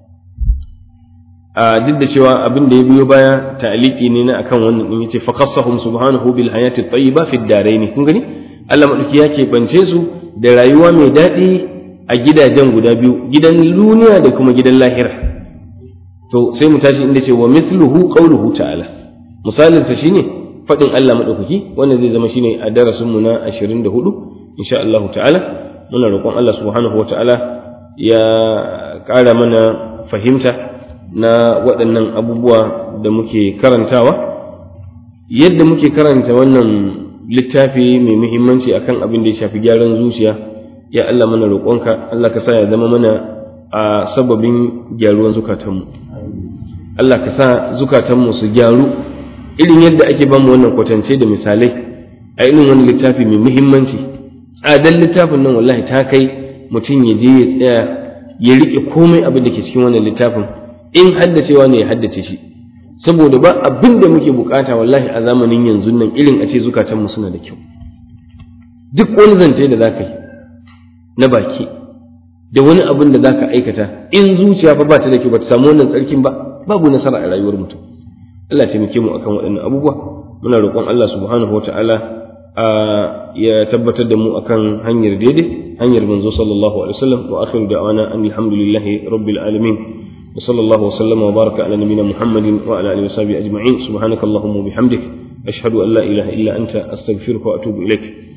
a duk da cewa abin da ya biyo baya ta'aliki ne na akan wannan din yace fa khassahum subhanahu bil hayati tayyiba fi darain kun gani Allah madauki ya ke bance su da rayuwa mai daɗi a gidajen guda biyu gidan duniya da kuma gidan lahira to sai mu tashi inda ce wa mithluhu qawluhu ta'ala misalin sa shine fadin Allah madaukaki wanda zai zama shine a darasin mu na 24 insha Allah ta'ala muna roƙon Allah subhanahu wa ta'ala ya ƙara mana fahimta na waɗannan abubuwa da muke karantawa yadda muke karanta wannan littafi mai muhimmanci akan abin da ya shafi gyaran zuciya ya Allah mana roƙonka Allah ka sa ya zama mana a sababin gyaruwan zukatanmu Allah ka sa zukatanmu su gyaru irin yadda ake ba mu wannan kwatance da misalai a irin wani littafi mai muhimmanci tsadar littafin nan wallahi ta kai mutum ya je ya tsaya ya riƙe komai abin da ke cikin wannan littafin in haddacewa ne ya haddace shi saboda ba abin da muke bukata wallahi a zamanin yanzu nan irin a ce zukatanmu suna da kyau duk wani zance da za ka yi na baki da wani abin da za ka aikata in zuciya fa ba ta da kyau ba ta samu wannan tsarkin ba babu nasara a rayuwar mutum Allah ya taimake mu akan waɗannan abubuwa muna roƙon Allah subhanahu wata'ala ya tabbatar da mu akan hanyar daidai hanyar manzo sallallahu alaihi wasallam wa akhiru da'wana alhamdulillahi rabbil alamin وصلى الله وسلم وبارك على نبينا محمد وعلى اله وصحبه اجمعين سبحانك اللهم وبحمدك اشهد ان لا اله الا انت استغفرك واتوب اليك